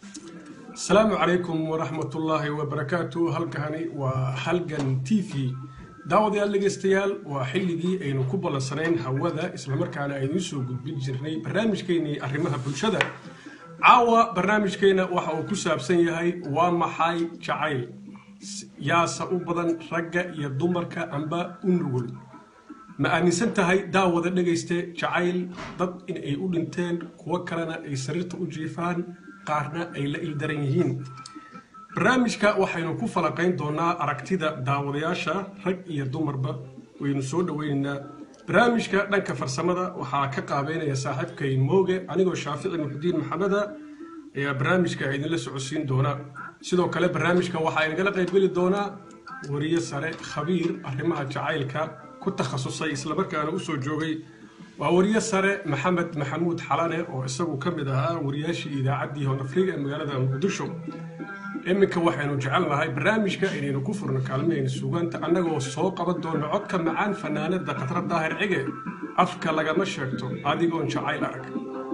asalaamu calaykum waraxmatullaahi wabarakaatu halkani waa halgan t v daawadayaal dhegaystayaal waa xilligii aynu ku ballansanayn hawada islamarkaana aynu soo gudbin jirnay barnaamijkeennii arrimaha bulshada caawa barnaamijkeenna waxa uu ku saabsan yahay waa maxay jacayl yaasa u badan ragga iyo dumarka amba u nugul ma aaminsan tahay daawada dhegayste jacayl dad in ay u dhinteen kuwo kalena ay sariirta u jiifaan qaarna ay la ildaran yihiin barnaamijka waxaynu ku falaqayn doonaa aragtida daawadayaasha rag iyo dumarba waynu soo dhoweynaynaa barnaamijka dhanka farsamada waxaa ka qaabeynaya saaxiibkay mooge anigoo shaafici muxudiin maxameda ayaa barnaamijka idinla socodsiin doona sidoo kale barnaamijka waxaa inagala qaybgeli doonaa wariye sare khabiir arrimaha jacaylka ku takhasusay islamarkaana usoo joogay waa wariye sare maxamed maxamuud xalane oo isagu ka mid ahaa wariyaashii idaacaddii honafriga ee magaalada muqdisho iminka waxaynu jecelnahay barnaamijka inaynu ku furno kaalmahayna suugaanta annagoo soo qaban doono codka macaan fanaanada khatra daahir cige afka lagama sheegto adigoon jacayl arag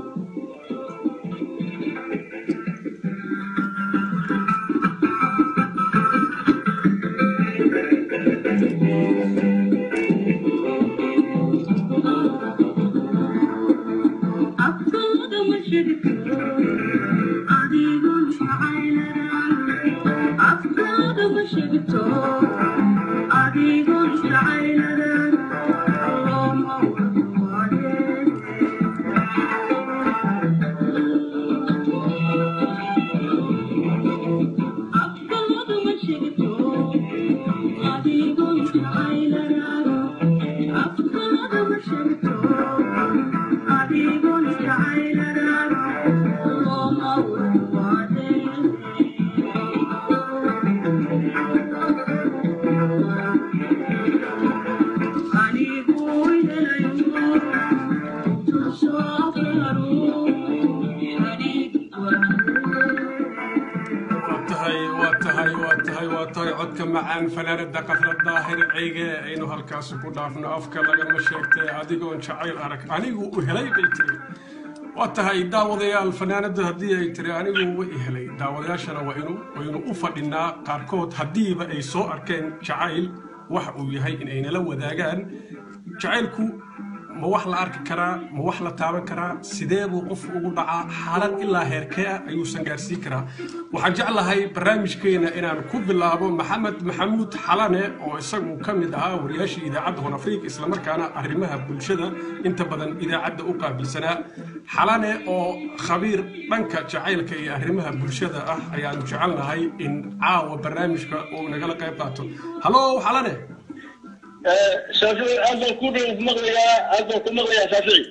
codka macaan fanaanada qafra daahir ceyge aynu halkaasi ku dhaafno afka lagama sheegtay adigoon jacayl arag anigu u helay bay tiri waa tahay daawadayaal fanaanada haddii ay tiri anigu wa i helay daawadayaashana waynu u fadhinaa qaarkood haddiiba ay soo arkeen jacayl waxa uu yahay in aynala wadaagaan jacaylku ma wax la arki karaa ma wax la taaban karaa sidee buu qofku ugu dhacaa xaalad ilaa heerkee ah ayuusan gaarsiin karaa waxaan jeclahay barnaamijkeena inaan ku bilaabo maxamed maxamuud xalane oo isagu ka mid ahaa wariyaashii idaacadda hon afrika islamarkaana arrimaha bulshada inta badan idaacadda u qaabilsanaa xalane oo khabiir dhanka jacaylka iyo arrimaha bulshada ah ayaanu jecelnahay in caawa barnaamijka uu nagala qayb qaato halo xalane shaafici aad baan ku maqlayaa aad baan ku maqlayaa shaafici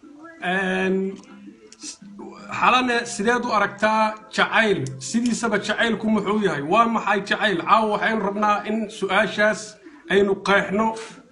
xalane sideed u aragtaa jacayl sidiisaba jacaylku muxuu yahay waa maxay jacayl caawa waxaynu rabnaa in su-aashaas aynu qeexno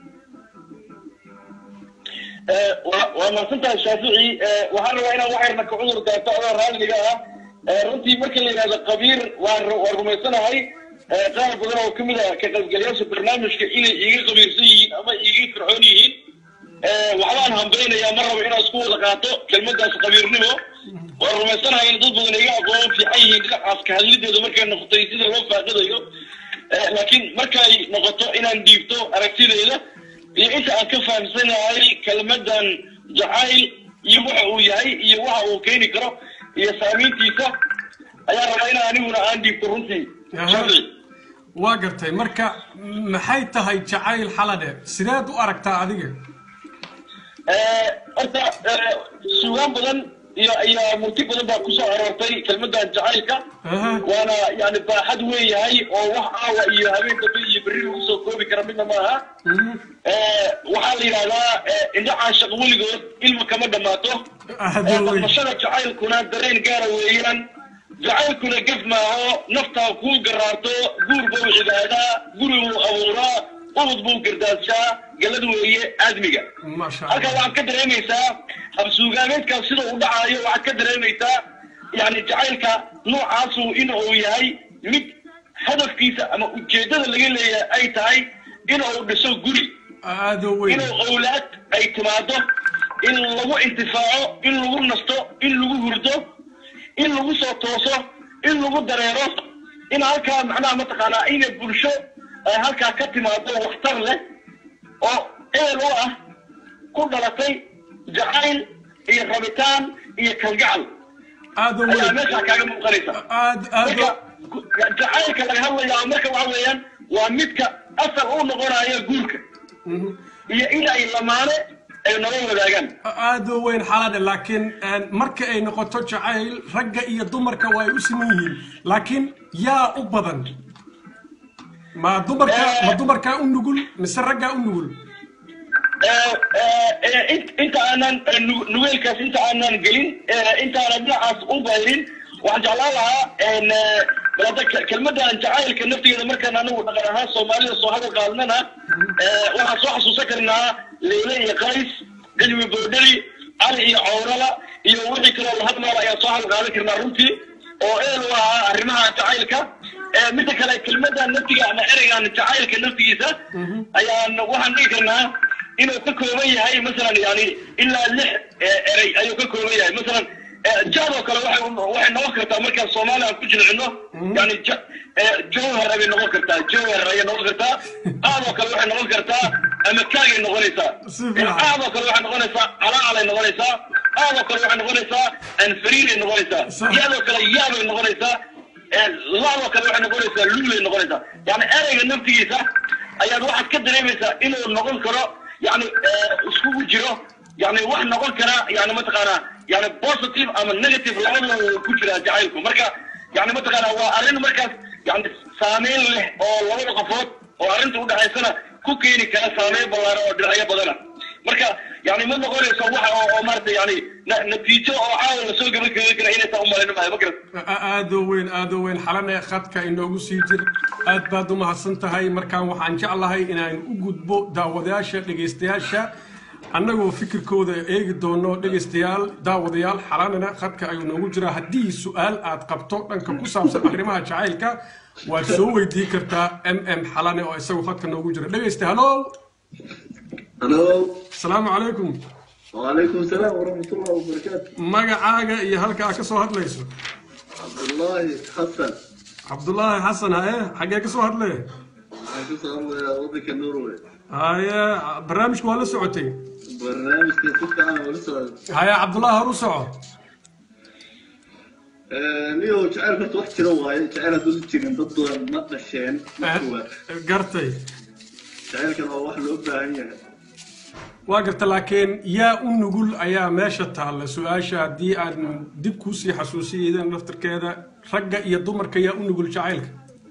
waa mahadsantahay shaafici waxaan rabaa inaan waxayna ka cudur daato adoo raalliga ah runtii marka la yidhahdo qabiir waan waan rumaysanahay qaar badan oo kamid ah ka qaybgalayaasha barnaamijka inay iiga qabiirsan yihiin ama iiga fircoon yihiin waxbaan hambaynayaa ma rabo inaan isku wada qaato kelmadaas qabiirnimo waan rumaysanahay in dad badan iga aqoon fiican yihiin dhinacaas ka hadlideeda markay noqotay sida loo faaqidayo laakiin markay noqoto inaan dhiibto aragtideeda iyo inta aan ka fahamsanahay kelmadan jacayl iyo waxa uu yahay iyo waxa uu keeni karo iyo saamayntiisa ayaa rabaa inaan aniguna aan dhiibto runtii waa gartay marka maxay tahay jacayl xalade sideed u aragtaa adiga horta sugaan badan iyo iyo murti badan baa kusoo aroortay kelmadan jacaylka waana yani baaxad weeyahay oo wax aawa iyo habeen dambe iyo berri lagu soo koobi kara midna maaha waxaa la yidhahdaa indhacaan shaq weligood ilma kama dhammaato dhaqmashada jacaylkuna dareen gaara weeyaan jacaylkuna gef maaho naftaa kuu garaarto guur buu cibaadaa guri buu abuuraa ubud buu gardaadshaa galad weeye aadmiga halkaa waxaad ka dareemaysaa habsuugaameedkaas sida uu dhacaayo waxaad ka dareemaysaa yani jacaylka noocaasu in uu yahay mid hadafkiisa ama ujeeddada laga leeyahay ay tahay in uu dhiso guri inuu owlaad ay timaado in lagu intifaaco in lagu nasto in lagu hurdo in lagu soo tooso in lagu dareero in halkaa macnaha mataqaanaa inay bulsho ay halkaa ka timaado waxtar leh oo ehel u ah ku dhalatay jacayl iyo rabitaan iyo kalgacal aad u ayaa weyn meeshaa kaaga muuqanaysa aad aad marka u- ku- jacaylka laga hadlayaa marka waxa weeyaan waa midka asal u noqonayo guurka Mhm. iyo in ay lamaane ay nolol wadaagaan aad u weyn xalade laakiin een, marka ay noqoto jacayl ragga iyo dumarka waa ay u siman yihiin laakiin yaa u badan ma dumarka ma dumarkaa u nugul mise raggaa u nugul Eh, eh, eh, int- inta aanan eh, nu- nugeelkaas inta aanan gelin eh, inta aanan dhinacaas u bayrin waxaan jeclaan lahaa en, eh, bal hadda ke- kelmadan jacaylka naftigeeda markaan anagu dhaqan ahaan soomaalida soo hadal qaadnana eh, waxaan soo xasuusan karnaa leyle iyo qays galmi boodheri cali iyo cawrala iyo wixii kaloo la hadlaala ayaan soo hadal qaadan karnaa runtii oo eel u ahaa arrimaha jacaylka Eh, midda kale kelmadan naftiga ama ereygan jacaylka naftigiisa ayaan waxaan dhigi karnaa inuu ka kooban yahay masalan yani ilaa lix eh, erey ayuu ka kooban yahay masalan eh, jaad oo kale waxay waxay noqon kartaa markaan soomaali aan ku jilcino yani ja- eh, jawhar ayay noqon kartaa jawhar ayay noqon kartaa aad oo kale waxay noqon kartaa ama kaagay noqonaysaa Si fiican. Eh, aad oo kale waxay noqonaysaa calaalay noqonaysaa aad oo kale waxay noqonaysaa anfariiray noqonaysaa Sax. yaadoo kale yaabay noqonaysaa laadoo kale waxay noqonaysaa luulay noqonaysaa yani ereyga naftigiisa ayaad waxaad ka dareemaysaa inuu noqon karo yani iskugu jiro yani wax noqon kara yani mataqaanaa yani positive ama negative labadaba wuu ku jiraa jacaylku marka yani mataqaanaa waa arrin markaas yani saameyn leh oo labada qofood oo arrinta udhexaysana ku keeni kara saameyn ballaaran oo dhinacyo badana marka yani ma noqonayso waxa oo oo maarata yani na- natiijo oo caawa lasoo gabagabeyn kara inaysan umalin maayo ma garat aad u weyn aad u weyn xalane khadka inoogu sii jir aad baad u mahadsan tahay markaan waxaan jeclahay inaan u gudbo daawadayaasha dhegaystayaasha annagoo fikirkooda eegi doono dhegaystayaal daawadayaal xalanena khadka ayuu noogu jiraa haddii su-aal aad qabto dhanka ku saabsan arrimaha jacaylka waad soo weydiin kartaa m m xalane oo isagu khadka noogu jira dhegaysta halo halo asalaamu calaykum وعليكم السلام ورحمة الله وبركاته magacaaga iyo halka aad ka soo hadlayso عبد الله حسن cabdulaahi xasan haye xaggee ka soo hadlee معكم سلام وضعك النروي haye barnaamijku waa la socotay برنامج كنت أنا ولسه haye cabdulaahi hor u soco نيو جعل كنت واحد كده واي جعل هدول تيرين ضد ما قشين مكتوبة gartay جعل كان هو واحد لو باهي waa garta laakiin yaa u nugul ayaa meesha taalla su-aasha haddii aan dib kuusii xasuusiyeydan laftirkeeda ragga iyo dumarka yaa u nugul jacaylka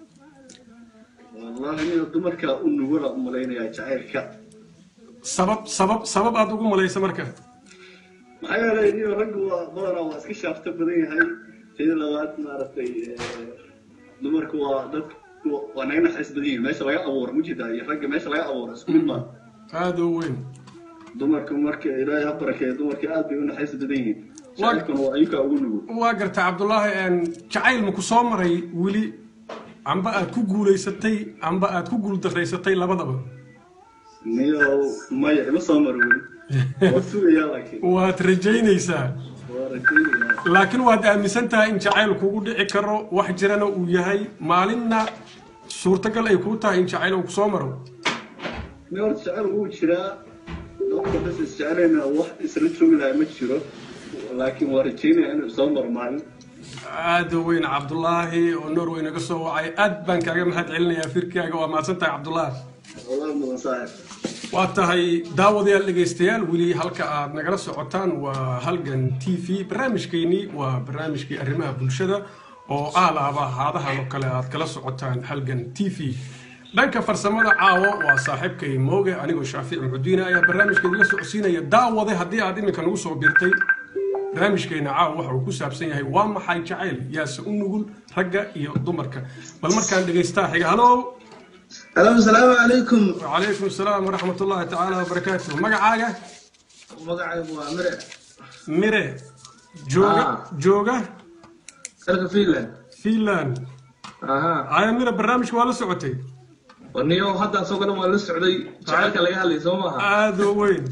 والله نيو دمرك النور أمالين يا جعل كا sabab sabab sabab aad ugu malaysa marka maxaa yeelay niyo raggu waa badanaa waa iska shaafta badan yahay sida labaad maaragtay dumarku waa dad waa naga naxariis badan yihiin meesha laga abuuro mujida iyo ragga meesha laga abuuro isku mid maa aada u weyn dumarku marka ilaahay ha barakeeyo dumarka aad bay u naxariis badan yihiin jacaylkuna waa ayuka ugu nugul waa garta cabdulaahi een, jacayl maku soo maray weli amba aad ku guulaysatay amba aad ku guuldaraysatay labadaba niyo maya ima soo maro weli waa sugayaa laakiin waad rajaynaysaa waa rajaynayaa laakiin waad aaminsan tahay in jacayl kugu dhici karo wax jirana uu yahay maalinna suurtagal ay kuu tahay in jacayl uu kusoo maro ni horta jacayl wuu jiraa dadka bas isjeceleyna wax isla joogi lahaa ma jiro laakiin waa rajaynaya inuu soo maro maalin aada u weyn cabdulaahi oo norway naga soo wacay aad baan kaaga mahad celinayaa firkaaga waa mahadsan tahay cabdulaahi والله mudan saaxib waa tahay daawadayaal dhegaystayaal weli halka aad nagala socotaan waa halgan t v barnaamijkeennii waa barnaamijkii arrimaha bulshada oo aalaaba haadahan oo kale aad kala socotaan halgan t v dhanka farsamada caawo waa saaxiibkay mooge anigoo shaafici muxudiine ayaa barnaamijkeeda la socodsiinaya daawade haddii aad iminka nagu soo birtay barnaamijkeena caawa waxa uu ku saabsan yahay waa maxay jacayl yaase u nugul ragga iyo dumarka bal markaan dhegaystaa xiga halo الو السلام عليكم وعليكم السلام ورحمة الله تعالى وبركاته مقعاقة magacaygu waa mire ميري جوجا آه. جوجا dalka finland فيلان aha هاي ميري برنامج ولا سعودي waniyo hadda asagana waa la socday jacaylka laga hadlay soo maaha هذا وين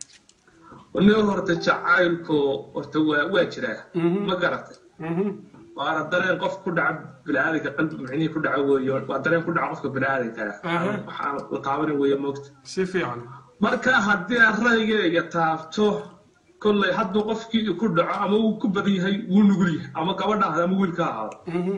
waniyo horta jacaylku horta waa waa jiraa Mhm. ma garatay مهم. waana dareen qof ku dhaca biniaadanka qalbi micnihii ku dhaca weeyo waa dareen ku dhaca qofka biniaadanka Aha. waxaan la taabanin weeye moogta si fiican marka haddii aan ra'yigayga taabto kolley hadduu qofkii ku dhaco ama uu ku badan yahay wuu nugul yahay ama gabadha ahda ama wiilka ahaado Mhm.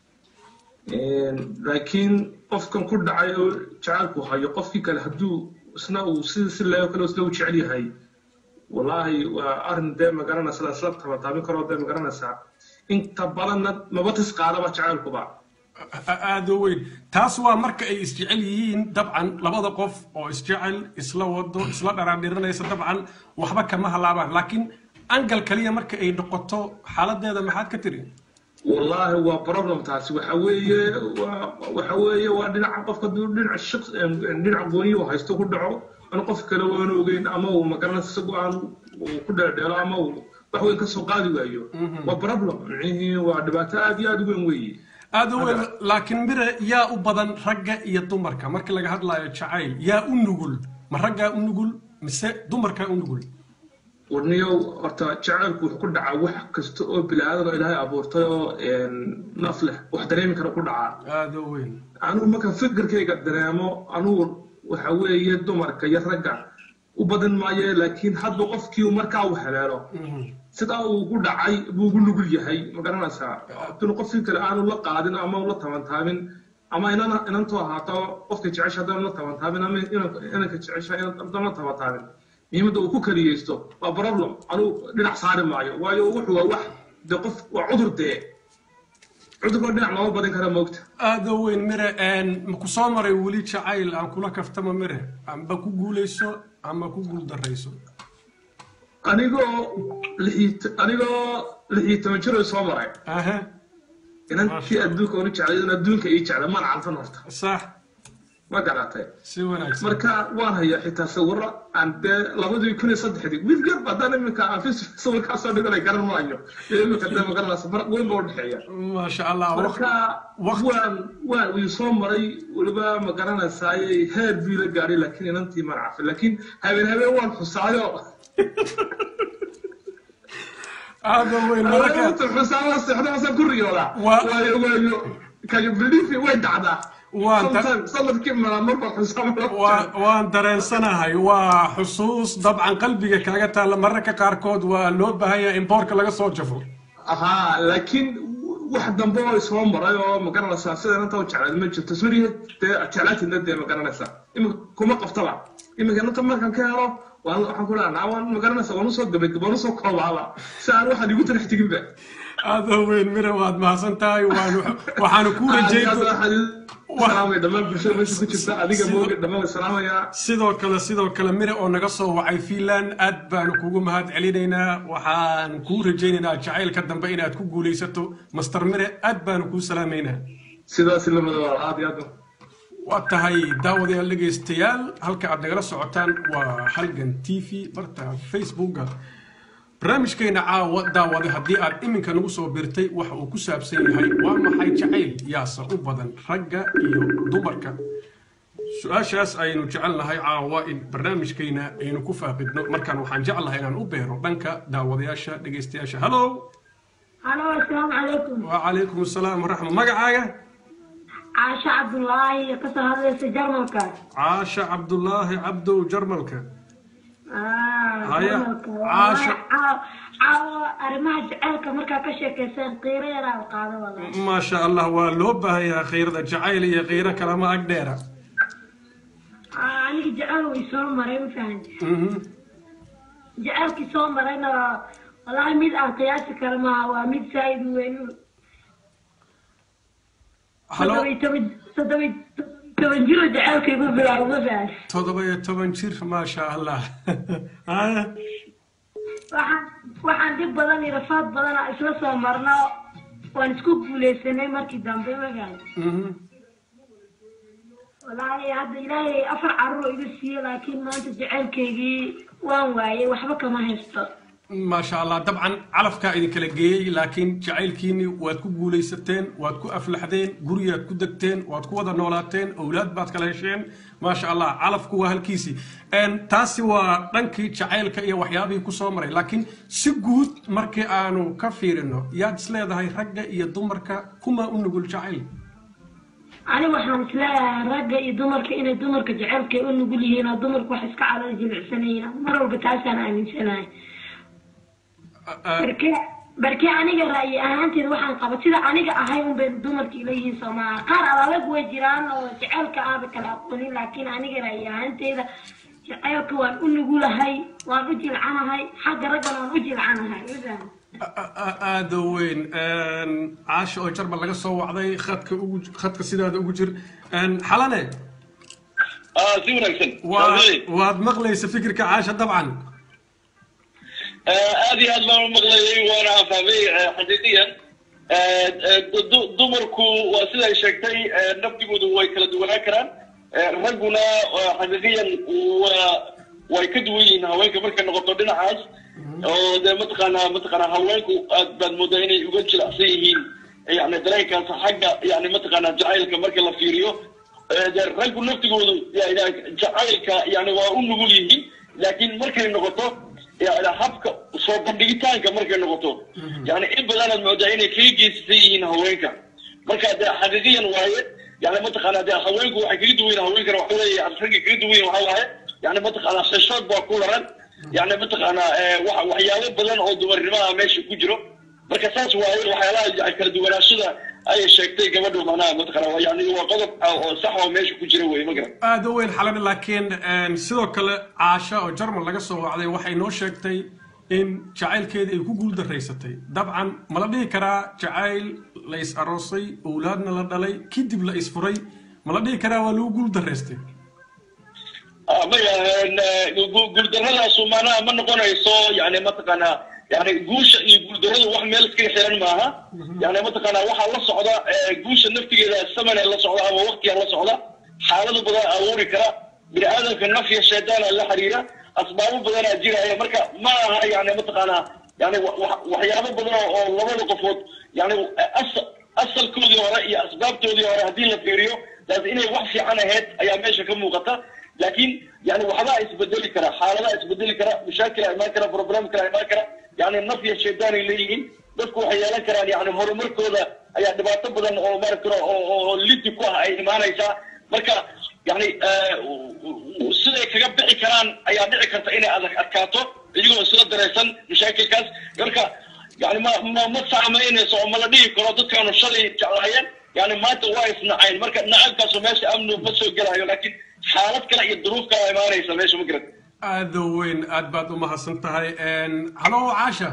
laakiin qofkan ku dhacay oo jacaylku hayo qofkii kale hadduu isna uu si si leeyo kale isna uu jecel yahay wallaahi waa arrin dee magaranaysa isla tabataamin karoo dee magaranaysaa inta badanna maba tis qaadaba jacaylkuba A- aad u weyn taas waa marka ay isjecel yihiin dabcan labada qof oo isjecel isla wado isla dharaadhiranaysa dabcan waxba kama halaabaan laakiin angal kaliya marka ay noqoto xaaladeeda maxaad ka tiri wallaahi waa problem taasi waxa weeye waa waxa weeye waa dhinaca qofka hadduu dhinaca shaqs dhinaca gooniyo uu haysto ku dhaco aan qof kale waanu ogeyn ama uu magaranaysa isagu aan uu ku dheerdheelo ama uu wax weyn ka soo qaadi waayo waa problem micnihii waa dhibaato aad iyo aad u weyn weeye aad u weyn laakiin mire yaa u badan ragga iyo dumarka marka laga hadlayo jacayl yaa u nugul ma raggaa u nugul mise dumarkaa u nugul warniyow horta jacaylku wuxuu ku dhacaa wax kasta oo bilaadan oo ilaahay abuurtay oo naf leh wax dareemi kara ku dhacaa aad u weyn anugu marka fikirkayga dareemo anugu waxa weeye dumarka iyo ragga u badan maaye laakiin hadba qofkii markaa uu heleelo sidaa uu ku dhacay buu ugu nugul yahay ma garanaysaa hadduna qofkii kale aanu la qaadin ama ula tabantaabin ama inana inantu ahaato qofka jecesha haddaan la tabantaabin ama inanka inanka jecesha haddaan la tabantaabin muhiimadda uu ku kaliyeysto waa problem anugu dhinac saari maayo waayo wuxuu waa wax de qof waa cudur dee cudurkoo dhinac looma badin kara moogta aad u weyn mire ma ku soo maray weli jacayl aan kula kaftama mire amba ku guulayso ama ku guul darayso anigoo lixii anigoo lix iyo toban jir oo soo maray aha inankii adduunka onu jeclay in adduunka ii jeclay maan calfan horta sax ma garatay si wanaagsan marka waan hayaa xitaa sawiro aan dee labadii kun iyo saddexdii wiil yar haddaan iminka aan fis- sawirkaa soo dhiganay garan maayo iyo iminka dee magaranaysa faraq weyn baa udhexeeya maasha allah marka waqti- waan waan wii soo maray weliba ma garanaysaaye heer bii la gaadhay laakiin inantii maan cafin laakiin habeen habeen waan xusaayo aad u weyn marka inta xusaaba sexdaasaan ku riyoodaa Waa- waayo waayo kayo bilifi way dhacdaa Waan ta- Sometimes sanadkii mala marba xusaaba waa- waan dareensanahay waa xusuus dabcan qalbiga kaaga taalla mararka qaarkood waa loo baahan yahay in boorka laga soo jafo ahaa laakiin wax dambe oo soo maray oo ma garanaysaa sida inanta u jeclayd ma jirto suriya dee jeclaatidna dee ma garanaysaa iminka kuma qaftaba iminka inanta markaan ka helo waan waxaan ku leeyahay waan ma garanaysaa waan usoo gabay waan usoo koobaaba si aan waxaan igu tarax teginba aad u weyn mire waad mahadsan tahay waan waxaanu kuu rajayn salaamay dhammaan bulshada meesha ku jirta adiga mooga dhammaan way salaamayaa sidoo kale sidoo kale mire oo naga soo wacay finland aad baanu kugu mahad celinaynaa waxaan kuu rajaynaynaa jacaylka dambe inaad ku guulaysato master mire aad baanu kuu salaamaynaa sidaas lamada waa aad iyo aad waa tahay daawadayaal dhegaystayaal halka aad nagala socotaan waa halgan t v barta facebooka barnaamijkeena caawa daawade haddii aad iminka nagu soo birtay waxa uu ku saabsan yahay waa maxay jacayl yaase u badan ragga iyo dumarka su-aashaas aynu jecelnahay caawa in barnaamijkeena aynu ku faaqidno markaan waxaan jeclahay inaan u beero dhanka daawadayaasha dhegaystayaasha hallo halo asalaamu calaykum wacalaykum asalaam waraxma magacaaga caasho cabdulaahi kasoo hadlaysa jarmalka caasha cabdulaahi cabdow jarmalka Ah, Haya, jarmalka. Caasho. Caaw- caawo arrimaha jaceylka markaa ka sheekayseen qiiro yaraa la qaado walaal maasha allah waa loo baahan yahay khayrada jacayl iyo khayro kalama ag dheera Ah, aniga jaceyl way soo maray ma fahanti Mhm. jaceylkii soo marayna wallaahi mid aan qiyaasi karo maaha waa mid saa'id u weyn halo toddoba iyo toban toddoba iyo toban jiro jaceylka igu bilaabo ma fahanti toddoba iyo toban jir maasha allah Haya. waxaan waxaan dhib badan iyo rafaad badan aan isla soo marno waan isku guuleysanay markii dambe ma fahanti Mhm. wallaahi hadda ilaahay afar carruur iga siiye laakiin maanta jaceylkaygii waan waayay waxba kama haysto maasha allah dabcan calafkaa idinkala geeyey laakiin jacaylkiinni waad ku guulaysateen waad ku aflaxdeen guriyaad ku degteen waad ku wada noolaateen owlaad baad kala hesheen maasha allah calafku waa halkiisii taasi waa dhankii jacaylka iyo waxyaabihii kusoo maray laakiin si guud markii aanu ka fiirino yaad isleedahay ragga iyo dumarka kuma u nugul jacayl ani waxaan isleeyahay ragga iyo dumarka inay dumarka jecelka u nugul yihiin oo dumarku wax iska calada jilicsanayiin mar walba taasaan aaminsanahay barke barke aniga ra'yi ahaanteeda waxaan qaba sida aniga ahay unbay dumarka ila yihiin soomaa qaar adag way jiraan oo jecelka aaba kala aqoonin laakiin aniga ra'yi ahaanteeda jecelka waan u nugulahay waan u jilcanahay xagga raggana waan u jilcanahay aada weyn caasha oo jarmal laga soo wacday khadka ugu khadka sidaada ugu jir xalane si wanaagsan waad maqlaysa fikirka caasha dabcan aad iyo aad baan u maqlayay waana fahmay xaqiiqiyan dumarku waa sida ay sheegtay nafdigoodu way kala duwanaan karaan ragguna xaqiiqiyan waa way ka duwan yihiin haweenka markay noqoto dhinacaas oo dee mataqaanaa mataqaanaa haweenku aad baad moodaa inay uga jilicsan yihiin yani dareenkaas xagga yani mataqaanaa jacaylka marka la fiiriyo dee raggu naftigoodu jacaylka yani waa u nugul yihiin laakiin markay noqoto yani habka soo bandhigitaanka markay noqoto yani in badanaad moodaa inay kaga geysasan yihiin haweenka marka dee xaqiiqiyan waaye yani mataqaanaa dee haweenku waxay kaga duwan yihin haweenkana waxa leeyahay ragga kaga duwan yihin waxa waaye yani mataqaanaa xishood baa ku laran yani mataqaanaa waxyaabo badan oo dumarnimaha meesha ku jiro marka saas waaye waxyaalaha kala duwanaashada ayay sheegtay gabadhu macnaha mataqaana yani waa qodob oo sax oo meesha ku jira weye magaran aada u weyn xalani laakiin sidoo kale caasha oo jarmal laga soo wacday waxay noo sheegtay in jacaylkeeda ay ku guuldaraysatay dabcan ma la dhihi karaa jacayl la is aroosay owlaadna la dhalay kadib la isfuray ma la dhihi karaa waa lagu guuldaraystay maya guuldaradaasu maanaha ma noqonayso yani mataqaanaa yani guusha iyo guuldaradu wax meel iskaga xiran maaha yani mataqaanaa waxaa la socda guusha naftigeeda samane la socda ama waktiga la socda xaalado badan abuuri kara bini aadamka nafya shaydaana la xiriira asbaabo badanaa jiraya marka ma aha yani mataqaanaa yani waxyaabo badan oo labada qofood yani asalkoodii hore iyo asbaabtoodii hore haddii la fiiriyo taas inay wax fiican ahayd ayaa meesha ka muuqata laakiin yani waxbaa isbedeli kara xaaladaa isbedeli kara mashaakila imaan kara problem kala imaan kara yani nafya shaydaanay leeyihiin dadku waxay yeelan karaan yani horumarkooda ayaa dhibaato badan oo maaragta oo lidi ku ah ay imaanaysaa marka yani siday kaga bixi karaan ayaa dhici karta inay adag adkaato iyagoo isla daraysan mashaakilkaas marka yani ma ma ma saamaynayso oo ma la dhihi karo dadkaanu shalay jeclaayeen yani maanta waa isnacayn marka nacaybkaasu meesha amnu ma soo gelayo laakiin xaalad kale iyo duruuf kale imaanaysa meesha ma garan aada weyn aad baad u mahadsan tahay halo caasha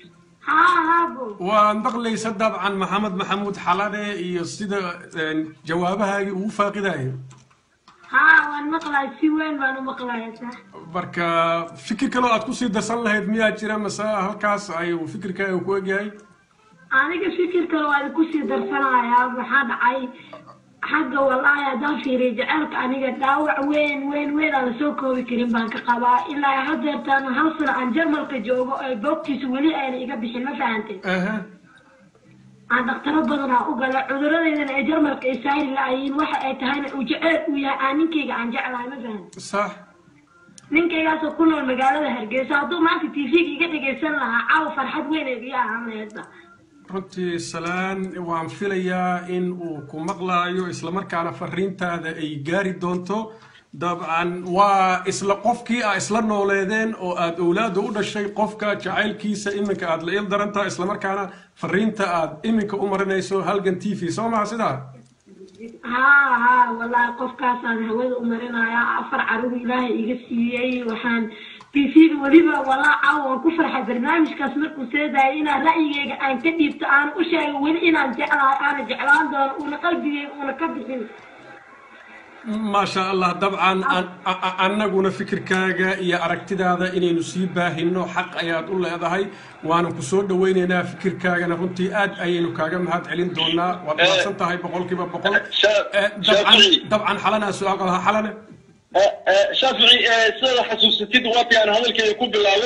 waad maqlaysa dabcan maxamed maxamuud xalane iyo sida jawaabahaagii ugu faaqidaya haa waan maqlahay si weyn baan u maqlaya sax marka fikir kaloo aad kusii darsan lahayd miyaa jira mase halkaas ayuu fikirkaaga ku egyahay aniga fikir kale waa kusii darsanayaa maxaa dhacay xagga wallaahi haddaan fiiriyo jaceylka aniga dhaawac weyn weyn weyn aan lasoo koobi karin baan ka qabaa ilaa hadeertaan hal sano aan jarmalka joogo ee boogtiisa weli ayna iga bixin ma fahanteen aan dhaktaro badanaa u gala cuduradeydana ee jarmalka ay saari la-ayiin waxa ay tahayna uu jeceyl uu yahay aan ninkayga aan jeclahay ma fahanteen sax ninkaygaasoo ku nool magaalada hargeysa hadduu maanta t v-ga iga dhegaysan lahaa caawa farxad weyn ay iga ahaan laheedba runtii salaan waan filayaa in uu ku maqlaayo islamarkaana fariintaada ay gaari doonto dabcan waa isla qofkii a isla nooleedeen oo aad owlaada u dhashay qofka jacaylkiisa iminka aad la il darantaha islamarkaana fariinta aad iminka u marinayso halgan t v soo maha sidaa haa haa wallaahi qofkaasaan hawada u marinayaa afar caruur ilaahay iga siiyey waxaan tv-ga weliba walaa caawa waan ku farxay barnaamijkaas markuu seedayay inaan ra'yigeyga aan ka dhiibto aan u sheego weli inaan jeclahay aana jeclaan doono uuna qalbigeyga uuna ka bixin maasha allah dabcan annaguna fikirkaaga iyo aragtidaada inaynu sii baahino xaq ayaad u leedahay waana ku soo dhawaynaynaa fikirkaagana runtii aad ayaynu kaaga mahad celin doonaa waad mahadsan tahay boqolkiiba boqol dabcan xalana su-aal qalaha xalane shaafici sidaad xasuusatid waatii aan hadalkeeda ku bilaabay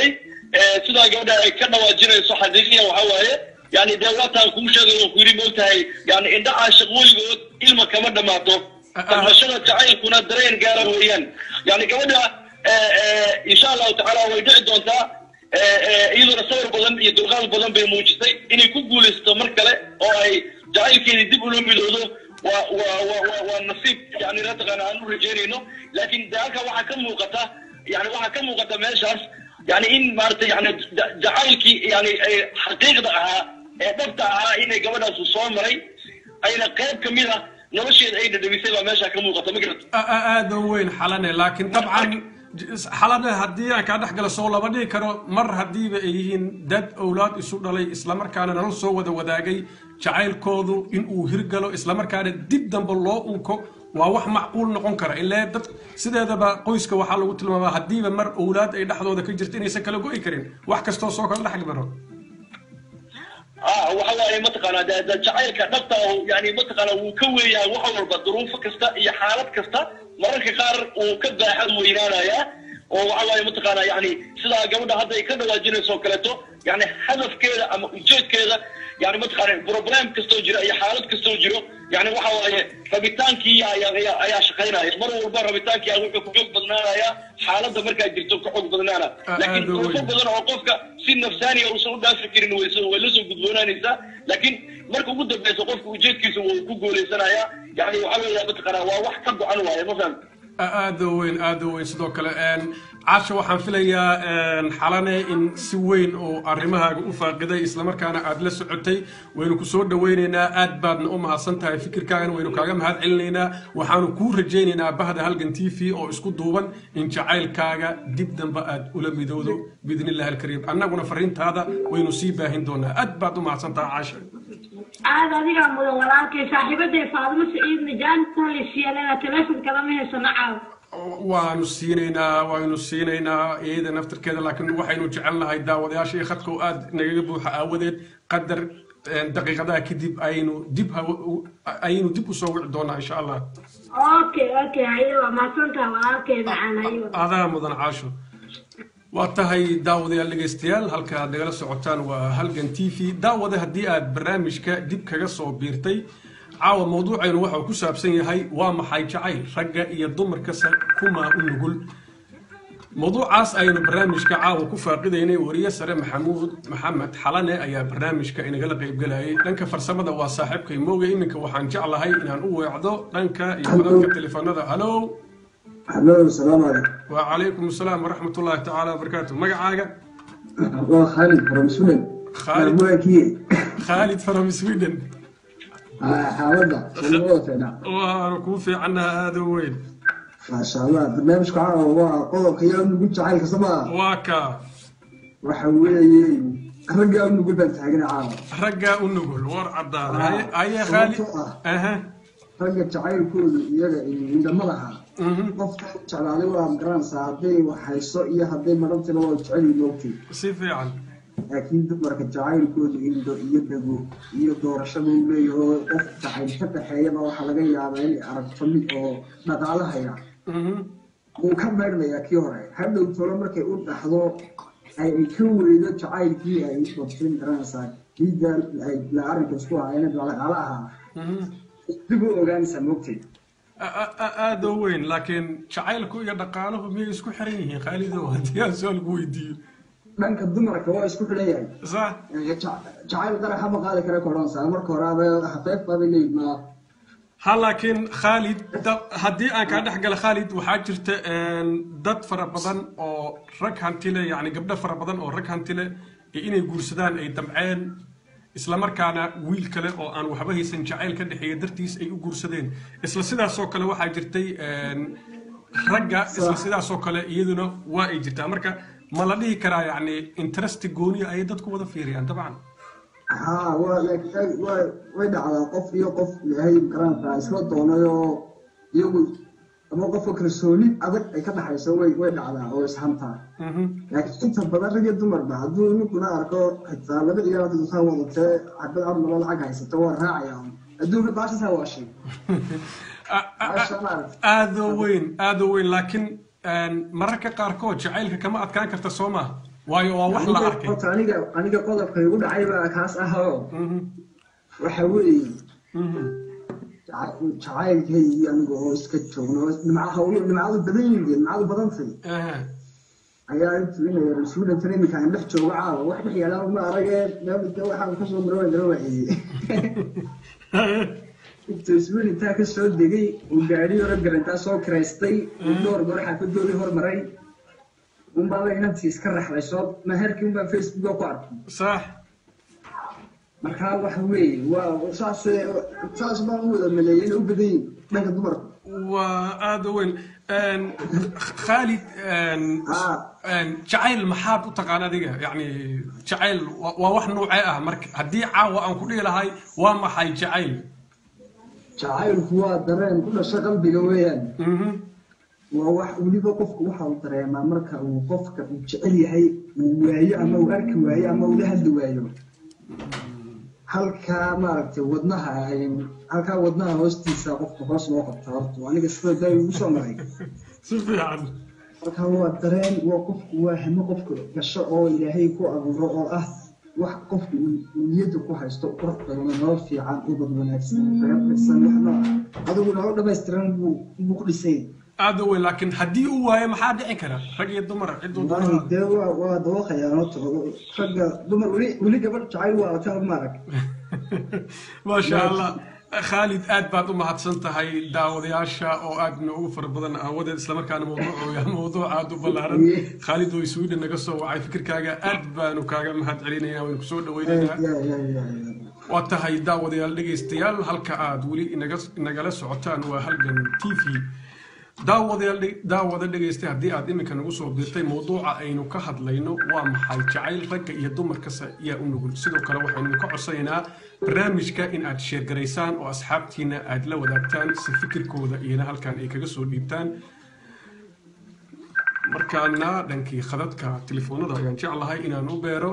sidaa gabadha ay ka dhawaajinayso xaqiiqiya waxa waaye yani dee waataan kuu sheegay oo ku yidhi moogtahay yani indha caashiq weligood ilma kama dhammaato damashada jacaylkuna dareen gaara weeyaan yani gabadha insha allahu tacaala way dhici doontaa iyaduna sawir badan iyo dulqaad badan bay muujisay inay ku guulaysato mar kale oo ay jacaylkeedii dib ula midoodo waa waa waa waa waa nasiib yani mataqaana aan u rajeynayno laakiin de halka waxaa ka muuqata yani waxaa ka muuqata meeshaas yani in maarata yani jacaylkii yani xaqiiqda ahaa ee dhabta ahaa inay gabadhaasu soo maray ayna qayb kamid ah nolosheeda ay dhadhawisay baa meesha ka muuqata ma garata aada u weyn xalane laakiin dabcan xalane haddii aan kaa dhex gala soo lama dhihi karo mar haddiiba ay yihiin dad owlaad isu dhalay islamarkaana nolol soo wada wadaagay jacaylkoodu in uu hirgalo islamarkaana dib dambe loo unko waa wax macquul noqon kara ilaa dad sideedaba qoyska waxaa lagu tilmaamaa haddiiba mar owlaad ay dhexdooda ka jirto inaysan kala go'i karin wax kastoo soo kala dhex maro ah waxa waaye mataqaanaa de de jacaylka dhabta oo yani mataqaanaa wuu ka weeyahay wax walba duruufo kasta iyo xaalad kasta mararka qaar uu ka baaxad weynaanayaa oo waxa waaye mataqaanaa yani sidaa gabadha hadda ay ka dhawaajinayso oo kaleeto yani hadafkeeda ama ujeedkeeda yani mataqaana problem kastoo jira iyo xaalad kastoo jiro yani waxa waaye rabitaankii ayaa ayaa ayaa shaqaynaya mar walba rabitaankii a wuxuu ku xoog badnaanaya xaaladda markaa jirto ka xoog badnaana laakiin duruufo badan oo qofka si nafsaaniya uusan u dhaafi karin way way la soo gudboonaanaysaa laakiin marka ugu dambeysa qofka ujeedkiisa wuu ku guulaysanaya yani waxa weeya mataqaana waa wax ka go-an waaye ma fahamta aada u weyn aada u weyn sidoo kale casha waxaan filayaa xalane in si weyn oo arrimahaaga u faaqiday islamarkaana aada la socotay waynu ku soo dhawaynaynaa aad baadna u mahadsan tahay fikirkaagana waynu kaaga mahad celinaynaa waxaanu kuu rajaynaynaa bahda halgan t v oo isku duuban in jacaylkaaga dib dambe aad ula midowdo biidni illahi alkariim annaguna fariintaada waynu sii baahin doonaa aad baad u mahadsan tahay casha aad adigaa mudan walaalkay saaxiibaday faadimo saciid najaan talisiyalena telefonka lama haysano caaw waanu siinaynaa waynu siinaynaa iyada naftirkeeda laakiin waxaynu jecelnahay daawadayaasha iyo khadka oo aad nagaga buuxa aawadeed qadar daqiiqadaha kadib aynu dib aynu dib usoo wici doonaa insha allah okay okay haye waa mahadsantaha walaalkay macaan haye adaa mudan caasho waa tahay daawadayaal dhegaystayaal halka aad nagala socotaan waa halgan t v daawada haddii aad barnaamijka dib kaga soo biirtay caawa mawduucaynu waxau ku saabsan yahay waa maxay jacayl ragga iyo dumarkase kumaa u nugul mawduucaas aynu barnaamijka caawa ku faaqidaynay wariye sare maxamuud maxamed xalane ayaa barnaamijka inagala qaybgelayay dhanka farsamada waa saaxiibkay mooga iminka waxaan jeclahay inaan u weecdo dhanka iyo codadka telefoonada halo halo salaamu calaykum وعليكم السلام ورحمة الله تعالى وبركاته مقعاقة waa khaalid from sweden Khalid. maamuwaakii خالد فرم سويدن xaaladda walmada fiicnaa وأنا كوفي عنها هذا وين maasha allah barnaamijka caawa waa qodobka yaa nugu jacaylka samaa واكا waxa weeye raggaa u nugul baan taagana caawa رقا ونقول ور عداد هاي هاي خالد اها ragga jacaylkoodu iyaga indhama laha مهم. qofka jeclaaday waa garanaysaa hadday waxhayso iyo hadday marantina waa jecel moogtay سيفي عن laakiin dumarka jacaylkoodu indho iyo dhago iyo doorashada uu leeyahay qof jacayl ka dhaxeeyaba waxaa laga yaabaa inay aragto mid oo dhaqaalahaya مهم. wuu ka maydhnayaa kii hore hadhow tolo markay u dhaxdo ay ka weydo jacaylkii ay qabteen garanaysaa kiida la arrinka isku hayeen dhaqaala ahaa مهم. dib u ogaanaysaa moogtay هذا وين لكن شعيلكو يا دقاله مي اسكو حرين خالد ودي سؤال ويدي dhanka dumarka waa isku xidhan yahay صح jacayl qaraxa ma qaadi kara koranaysaa marka horaaba xafeef baaba leeyihin ma ha laakiin khaalid da- haddii aan kaa dhex gala khaalid waxaa jirta een, dad fara badan oo rag hantile yani gabdho fara badan oo rag hantile iyo inay guursadaan ay damceen islamarkaana wiil kale oo aan waxba haysan jacayl ka dhexeeya dartiis ay u guursadeen isla sidaasoo kale waxaa jirtay een, ragga isla sidaasoo kale iyaduna waa ay jirtaa marka ma la dhihi karaa yani interesti gooniya ayay dadku wada fiiriyaan dabcan haa waa laakiin waa way dhacdaa qof iyo qof ilaahay garanaysaa isla doonay oo iyagu ama qofka kalsooni adag ay ka dhaxayso way way dhacdaa oo ishantaa Mhm. laakiin inta badan rag iyo dumarba hadduu ninkuna arko xitaa laba ciyaar hadda dukaan wadatee xabad armalo lacag haysato waa raacaya adduunka baashasaa waa shay A- a- Maasha Allah. aada u weyn aada u weyn laakiin een, mararka qaarkood jacaylka kama adkaan karta soo maaha waayo waa wax la arkay horta aniga aniga qodobka igu dhacay baa kaas ah oo waxa weeye jaca- jacaylkaygi aniga oo iska joogno nimca hawlo nimcadu badan yihiin nimcadu badantay Aha. ayaa intuu inay rasuulantan iminka aan dhex joogo caawa wax dhex yaalaa ma aragee meelka waxaan kasoo maro waan dala waayey intuu isbuul intaa ka soo degay uu gaadhi hore garantaa soo kiraystay uu dhowr goor xaafadoodii hormaray unbaaba inantii iska raxday soo maherkii unbaa facebooka ku arkay sax markaa waxa weeye waa saas saas baan u wada maleeyay inay u badan yihin dhanka dumarka waa aada u weyn Een, khaalid een, Ah. een, jacayl maxaad u taqaan adiga yani jacayl waa waa wax noocee ah marka haddii caawa aan ku dhihi lahay waa maxay jacayl jacaylku waa dareen ku dhasha qalbiga weeyaan Mhm. waa wax weliba qofku waxa uu dareemaa marka uu qofka uu jecel yahay uu waayo ama uu arki waayo ama uu la hadli waayo halkaa maaragtay wadnaha ay- halkaa wadnaha hoostiisa qofka hoos loo qabta horta aniga sida daa igu soo maray si fiican marka waa dareen waa qofku waa hamo qofka gasho oo ilaahay ku abuuro oo ah wax qofku uu uu niyadda ku haysto qurux badan oo nolol fiican ubad wanaagsan reer dhisan wax nooc ah adigu nolol dhammaystiran buu buu ku dhisay aada u weyn laakiin haddii uu waayo maxaa dhici kara rag iyo dumar ciduu والله dumar dee waa waa dawaqayaan horta ragga dumar weli weli gabadh jacayl waa ataan maarag maasha allah khaalid aad baad u mahadsan tahay daawadayaasha oo aad noogu fara badan aawadeed islamarkaana mawduucu yahay mawduuc aad u ballaaran khaalid oo sweden naga soo wacay fikirkaaga aad baanu kaaga mahad celinayna waynu kusoo dhaweynaynaa ya ya ya ya waa tahay daawadayaal dhegaystayaal halka aad weli inaga inagala socotaan waa halgan t v daawadayaal dhe- daawada dhegaystay haddii aad iminka nagu soo dirtay mawduuca aynu ka hadlayno waa maxay jacayl ragga iyo dumarkasa yaa u nugul sidoo kale waxaynu ka codsanaynaa barnaamijka in aad sheergaraysaan oo asxaabtiina aad la wadaagtaan si fikirkooda iyana halkan ay kaga soo dhiibtaan markaana dhankii khadadka telefoonada ayaan jeclahay inaan u beero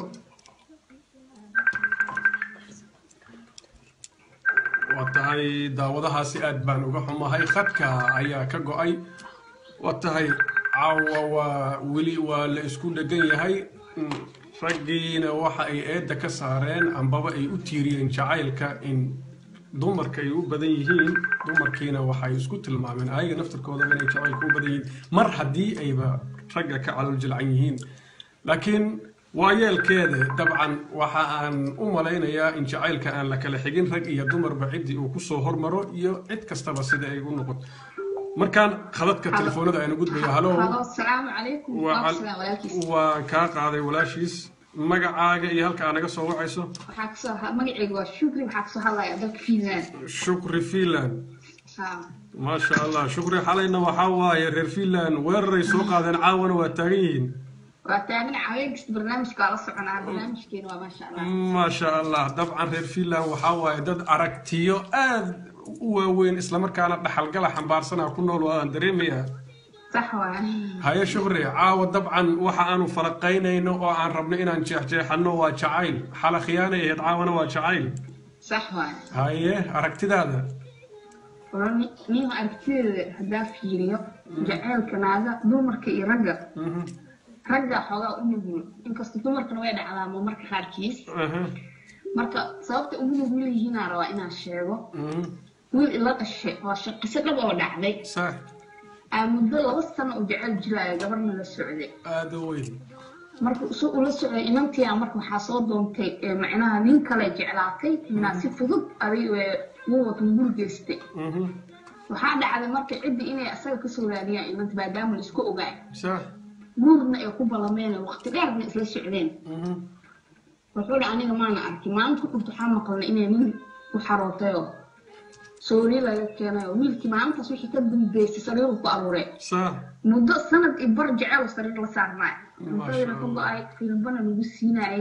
waa tahay daawadahaasi aad baan uga xumahay khadka ayaa ka go-ay waa tahay caawa waa weli waa la isku dhegan yahay Mm, raggiina waxa ay eedda ka saareen ambaba ay u tiiriyeen jacaylka in dumarka ay u badan yihiin dumarkiina waxay isku tilmaameen ayaga naftarkooda inay jacaylka u badan yihiin mar haddii ayba ragga ka calol jilcan yihiin laakiin waayeelkeeda dabcan waxa aan u malaynayaa in jacaylka aan la kala xigin rag iyo dumarba ciddii uu kusoo hormaro iyo cid kastaba sida ay u noqoto markaan khadadka telefoonada aynu gudbaya halo Halo, asalaamu calaykum. Waa Waa cal- salaam walaalkiis. waan kaa qaaday walaashiis magacaaga iyo halka aa naga soo wacayso Waxaa kasoo ha- magacaygu waa Shukri, waxaa kasoo hadlaya dalka Finland. shukri finland Ha. maasha allah shukri xalayna waxaa waaye reer finland weeraray soo qaadeen caawana waa taagan yihiin Waa taagan haween kasta barnaamijka waa la soconaa. Barnaamijkeena waa maasha Allah. maasha allah dabcan reer finland waxaa waaye dad aragtiyo aad u waaweyn islamarkaana dhaxalgala xambaarsanaa ku nool oo aan dareemayaa Sax waaye. haye shukri caawa dabcan waxa aanu falaqaynayno oo aan rabno inaan jeexjeexanno waa jacayl xala khiyaanay ahayd caawana waa jacayl Sax waaye. haye aragtidaada Waa ni- nin aragtideeda haddaa fiiriyo jacaylka naaga dumarka iyo ragga Mhm, ragga xoogaa u nugul inkastoo dumarkana way dhacdaa ma marka qaarkiis aha, marka sababta ugu nugul yihiinaa rabaa inaan sheego mhm, wiil ila dhashay waa shaqise dhab oo dhacday sax aa muddo laba sano u jecel jiraayo gabarna la socday aada u weyn marka si ula socday inantii marka waxaa soo doontay ee macnaha nin kale jeclaatay inaa si fudud aday uu wato gurigeystay Mhm, waxaa dhacday marka ciddii inay asaga kasoo raadiyaan inanta maadaama la isku ogaay sax guurna ay ku ballameen waqti dheerna isla socdeen mhm, wuxuu dhi aniga maana arkin maalinta ku xigta waxaa maqalnay inay nin u xarootayoo soori laga keenay oo wiilkii maalintaas wixii ka dambeysay sariiru ku aruuray sax muddo sanad iyo bar jecel oo sariir la saarnaay cuntadina ka Allah. go-ay filbana lagu siinaayay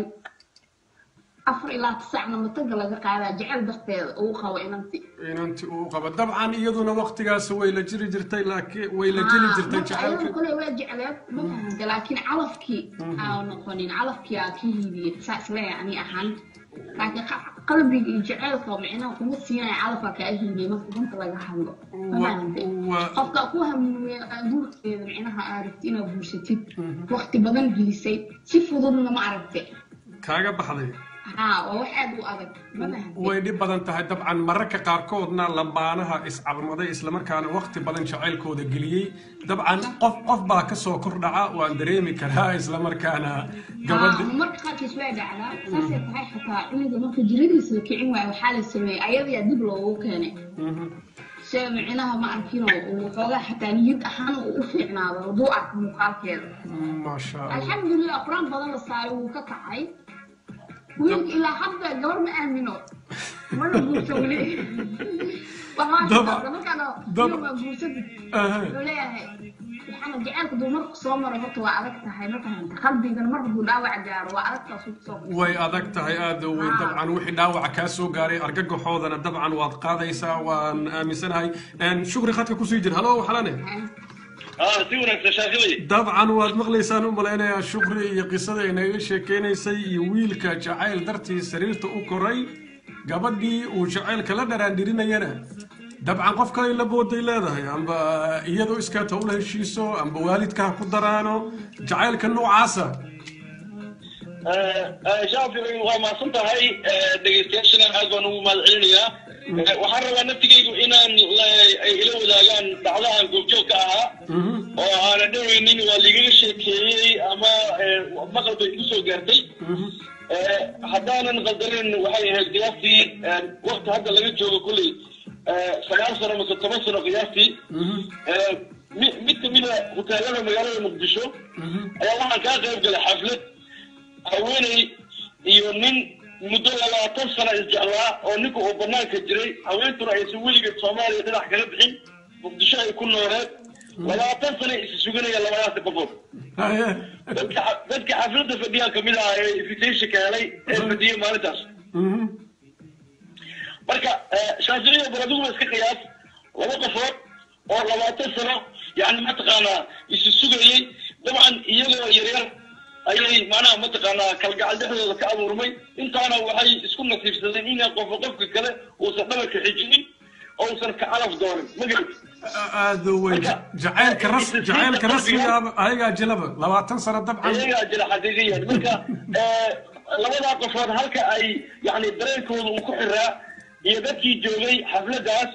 afar ilaa tisacna mataga laga qaadaa jecel darteeda uu qabo inanti inanti uu qabo dabcan iyaduna waqtigaas way la jiri jirtay laakiin way la jeli jirtay marka ayadu jacaylka kole waa jecleed ma fahanta laakiin calafkii aa noqonin calafkii aa ka hiidiyey saa isleeyahay ani ahaan laakiin qa- qalbiga iyo jaceylka oo micnaha kuma siinaya calafaa kaa himiyey marka runta laga hadlo mafahamte waa- qofka ku hamuuya guurkeeda micnaha aad rabti inaad guursatid waqti badan gelisay si fududna ma aragte kaaga baxday haa waa wax aad u adag ma fahamte way dhib badan tahay dabcan mararka qaarkoodna lambaanaha iscalmaday islamarkaana waqti badan jacaylkooda geliyey dabcan qof qof baa kasoo kordhaca waan dareemi karaa islamarkaana gabadha haa marka qaarkiis waa dhacdaa saasay tahay xataa cunuga marka jiradiisa la kicin waayo waxaa la sameeyey ayadayaa dib loogu keenay se micnaha ma arkino uu xoogaa xataa niyad ahaan uu u fiicnaado hadduu arko muuqaalkeeda maasha allah alxamdulilah qur-aan badan la saaray wuu ka kacay wiilka ilaa hadda gabar ma aamino mana guursa weli Daba- markaana daba- waa guursadid Aha. wuxuu leeyahay waxaana jaceylka duu marku soo maro horta waa adag tahay ma fahanta qalbigana mar hadduu dhaawac gaaro waa adagtaas u soo way adag tahay aada u weyn Ah. dabcan wixii dhaawaca kaa soo gaaray argagaxoodana dabcan waad qaadaysaa waan aaminsanahay Een, shukri khadka kusii jir halo xalane اه si wanaagsan shaaqibay dabcan waad maqlaysaan u malaynayaa shukri iyo qisada ay naga sheekeynaysay iyo wiilka jacayl dartii sariirta u koray gabadhii uu jacaylka la dharaandhirinayana dabcan qof kale la booday leedahay amba iyadoo iskaata ula heshiiso amba waalidka ha ku daraano jacaylka noocaasa shaafici waa mahadsan tahay dhegeystayaashana aad baan ugu mahad celinayaa waxaan rabaa naftigaygu inaan la- ay ila wadaagaan dhacdahan goobjoogka ahaa oo aanan dhaweynin waa liigaga sheekeeyey ama eh, maqal bay igu soo gaartay Eh, haddaanan qaldanin waxay ahayd qiyaastii eh, waqti hadda laga joogo kolley eh, sagaal sano mase toban sano qiyaastii Eh, mi- mid kamida hoteelada magaalada muqdisho ayaa waxaan kaa qayb galay xaflad haweeney iyo nin muddo labaatan sano isjeclaa oo ninka uu banaanka jiray haweentuna aysan weligeed soomaaliya dhinac kala bixin muqdisho ay ku nooleed labaatan sano is suganaya labadaasi qofood Haye. dadka dadka xafladda fadhiyaa kamid ah ee invitationka helay ee fadhiyay maalintaas Mhm. marka shaaficiya bal adiguba iska qiyaas laba qofood oo labaatan sano yani mataqaanaa isu sugayey dabcan iyagoo yaryar ayay macnaha mataqaanaa kalgacal dhexdooda ka abuurmay intaana waxay isku nasiibsadeen inaan qofka qofka kale uusan dhabarka xijinin oo uusan ka calaf doonin ma garat aada u weyn Marka- jacaylka ras jacaylka rasmiga ayagaa jilaba labaatan sano dabcan ayagaa jira xaqiiqiyan marka eh, labadaa qofood halka ay yani dareenkooda uu ku xiraa iyo dadkii joogay xafladaas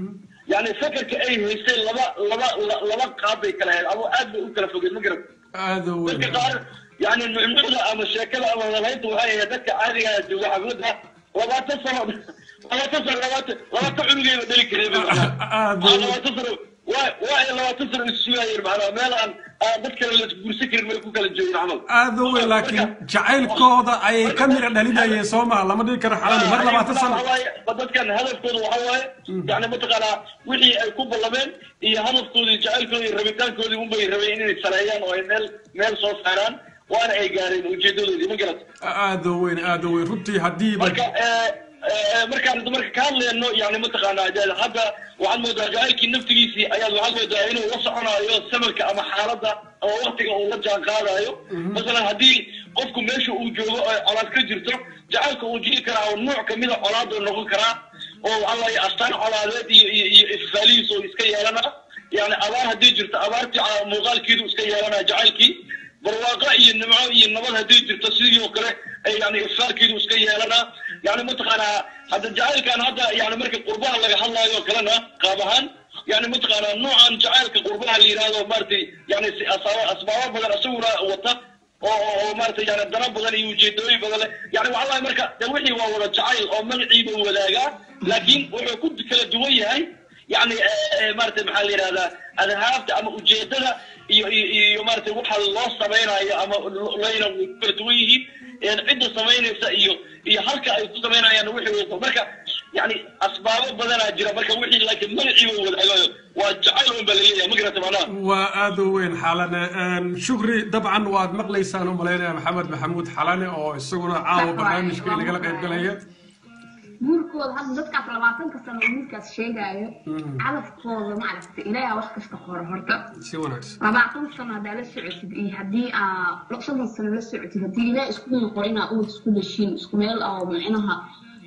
yani fakarka ay haysteen laba laba la- laba qaab bay kala ahayd ama aad bay u kala fogeen ma garan aada u weyn dadka qaar yani nucnucda ama sheekada ama walaynta waxay ahayd dadka caadiga ah jooga xaflada labaatan sano labaatan sano labaatan labaatan cunugeyba dhali kareen bay macnaha. aada Aa, u labaatan sano waa waa ay labaatan sano isu sugayeen macnaha meel aan aan dad kale la guursan karin may ku kala joogin camal aada u weyn laakiin jacaylkooda ayay ka mira dhalinayeen soo maa lama dhihi karo xalani mar labaatan sano dadkan hadafkooda waxa waaye yani mataqaanaa wixii ay ku ballameen iyo hadafkoodii jacaylkoodii iyo rabitaankoodii unbay rabeen inay sareeyaan oo ay meel meel soo saaraan waana ay gaareen ujeedadoodii ma garat aada u weyn aada u weyn runtii haddiiba marka eh, eh, markaan marka ka hadlayno yani mataqaanaa de- hadda waxaad moodaa jacaylkii naftigiisii ayaad waxaad moodaa inuu la soconayo samarka ama xaaladda ama waktiga uu la jaan qaadayo masalan haddii qofku meesha uu joogo oo colaad ka jirto jacaylka uu jiri karaa oo nooc kamida colaad uu noqon karaa oo alla astaan colaadeed iyo iyo iyo ifaalihiis oo iska yeelana yani abaar haddii jirto abaartii ca- muuqaalkeedu iska yeelanaya jacaylkii barwaaqo iyo nimco iyo nabad haddii jirto sidii oo kale ay yani ifsaarkeedu iska yeelanaa yani mataqaanaa hadda jacaylkan hadda yani marka qurbaha laga hadlaayo oo kalena qaab ahaan yani mataqaanaa noocan jacaylka qurbaha la yidhahdo maaragtay yani si- asaaba- asbaabo badan isaguna wata oo oo- oo maaragtay yani dana badan iyo ujeedooyin badan leh yani waxaa waaye marka de wixii waa wada jacayl oo magaciiba wadaagaa laakiin wuxuu ku kala duwan yahay yani maaragtay maxaa la yidhahdaa adhaafta ama ujeedada iyo iyo iyo maaragtay waxa loo samaynayo ama layna way ku kala duwan yihiin een cidda samaynaysa iyo iyo halka ay ku samaynayaan wixii wada marka yani asbaabo badanaa jira marka wixii laakiin magaciiba wadaagayo waa jacayl un baa laleeyahay ma garata macnaha waa aada u weyn xalane Een, shukri dabcan waad maqlaysaan u malaynaya maxamed maxamuud xalane oo isaguna caawa barnaamijka inagala qayb galaya guurkooda hadda dadkaas labaatanka sano oo wiilkaas sheegaayo calafkooda maaragta ilaaha wax kasta qora horta si wanaagsan labaatan sano haddaa la socotid iyo haddii aa soddon sano la socotid haddii ilaah isku qoro inaa uwad isku dhashiin isku meel oo micnaha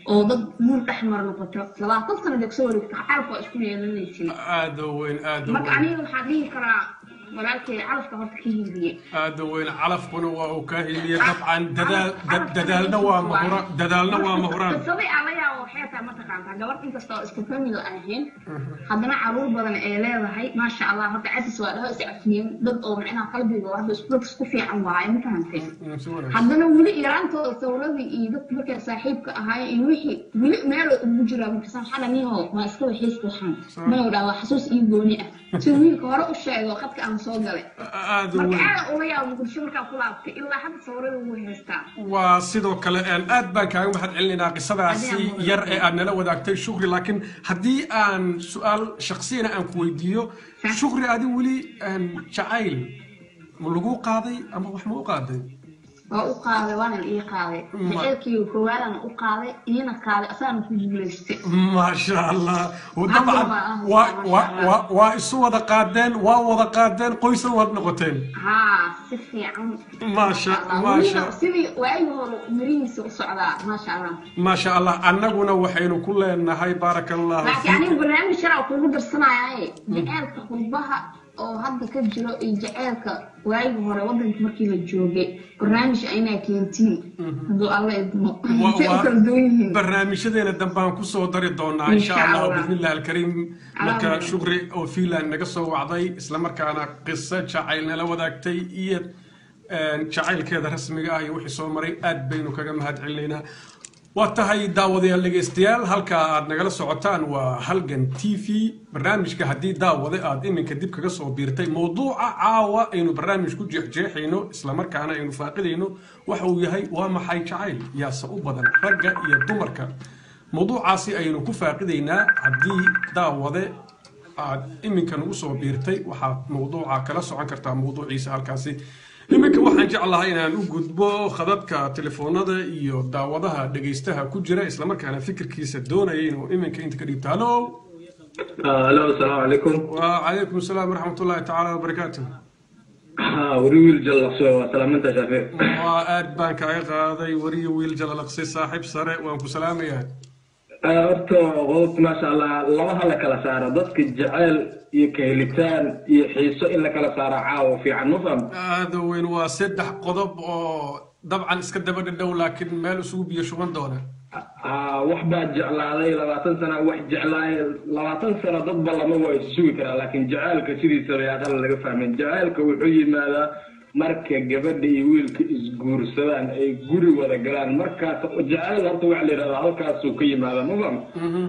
oo dad guur dhex mar noqoto labaatan sano deg soo wareegto calaf waa isku yeelanaysin aada u weyn aada u marka weyn aniga waxaan dhihi karaa walaalkay calafka horta ka hiiliye aada u weyn calafkuna waa uu kaa hiliye dabcan dadaal da- dadaalna waa mahura dadaalna waa mahuraan qisadii ala yaabo waxay tahay mataqaantaa gabadh inkasta oo isku famil aan ahayn haddana caruur badan ay leedahay maasha allah horta cadis waa dhaho iscafiyeen dad oo micnaha qalbiga oo hadda isku dad isku fiican waaye ma fahantay Mm, si wanaagsan. haddana weli yaraantooda sawradii iyo dadka markay saaxiibka ahaay iyo wixii weli meel ugu jiraa markasan waxaa dhaniho ma iska waxiiska waxaan mana dhaa waa xasuus iyo gooni ah si wiilka hore u sheego khadka aan soo galay aada u marka weyn aada ula yaabo muqdisho markaa ku laabtay ilaa hadda sawrada ugu haystaa waa sidoo kale een, aad baan kaaga mahad celinaynaa qisadaasi Adiga mudan. yar ee aad nala wadaagtay shukri laakiin haddii aan su-aal shaksiyana aan ku weydiiyo Sax. shukri adi weli een, jacayl ma lagu qaaday ama wax ma u qaaday waa u qaaday waana ii qaaday Ma- jaceylkii koowaadana u qaaday iyana qaaday asaana ku guulaystay maasha allah Hadda dabcan waa ah, waa maasha waa- Allah. waa- waa isu wada qaadeen waa wada qaadeen qoysna waad noqoteen haa si fiican Maasha- Allah. maasha. Weliba sidii waagi hore mirihiisa u socdaa maasha allah maasha allah annaguna waxaynu ku leenahay baaraka allahu laakiin anigu fiikum barnaamij sharca kuugu darsanayaaye jaceylka qurbaha oo hadda ka jiro iyo jaceylka waagi hore wadanka markii la joogay barnaamij inaa keentiin hadduu alla idmo Wa- say u waa- kala duwan yihiin barnaamijyadeena dambaan kusoo dari doonaa Insha insha allah Allah. bismillahi alkariim marka Amiin. shukri oo fiinland naga soo wacday islamarkaana qiso jacayl nala wadaagtay iyo een, jacaylkeeda rasmiga ah iyo wixii soo maray aad baynu kaga mahad celinaynaa waa tahay daawadayaal dhegaystayaal halka aad nagala socotaan waa halgan t v barnaamijka haddii daawade aad iminka dib kaga soo biirtay mowduuca caawa aynu barnaamij ku jeexjeexayno islamarkaana aynu faaqidayno waxa uu yahay waa maxay jacayl yaase u badan ragga iyo dumarka mowduucaasi aynu ku faaqidaynaa haddii daawade aad iminka nagu soo biirtay waxaad mowduuca kala socon kartaa mowduuciisa halkaasi iminka waxaan jeclahay inaan u gudbo khadadka telefoonada iyo daawadaha dhegaystaha ku jira islamarkaana fikirkiisa doonaya inuu iminka inta ka dhigto halo الو السلام عليكم وعليكم السلام ورحمة الله تعالى وبركاته ها وريويل جل سلام انت شافي وآد بانك عقادي وري ويل جلال أقصي صاحب سرع وانكو سلام يا horta qodobta maasha allah labaha la kala saaro dadka jecel iyo kahelitaan iyo xiiso in la kala saaro caawa fiican ma faham هذا وين وسدح قضب أو طبعا اسكدب الدو لكن مال اسوق يشوفن دونه wax baa jeclaaday labaatan sana wax jeclaay labaatan sano dadba lama waa is sugi karaa laakiin jacaylka sidiisaba yaa qala laga fahmin jacaylka wuxuu yimaadaa marka gabadha iyo wiilka isguursadaan ay guri wada galaan markaas jacayl horta waxa la yidhahdaa halkaasuu ka yimaadaa ma faham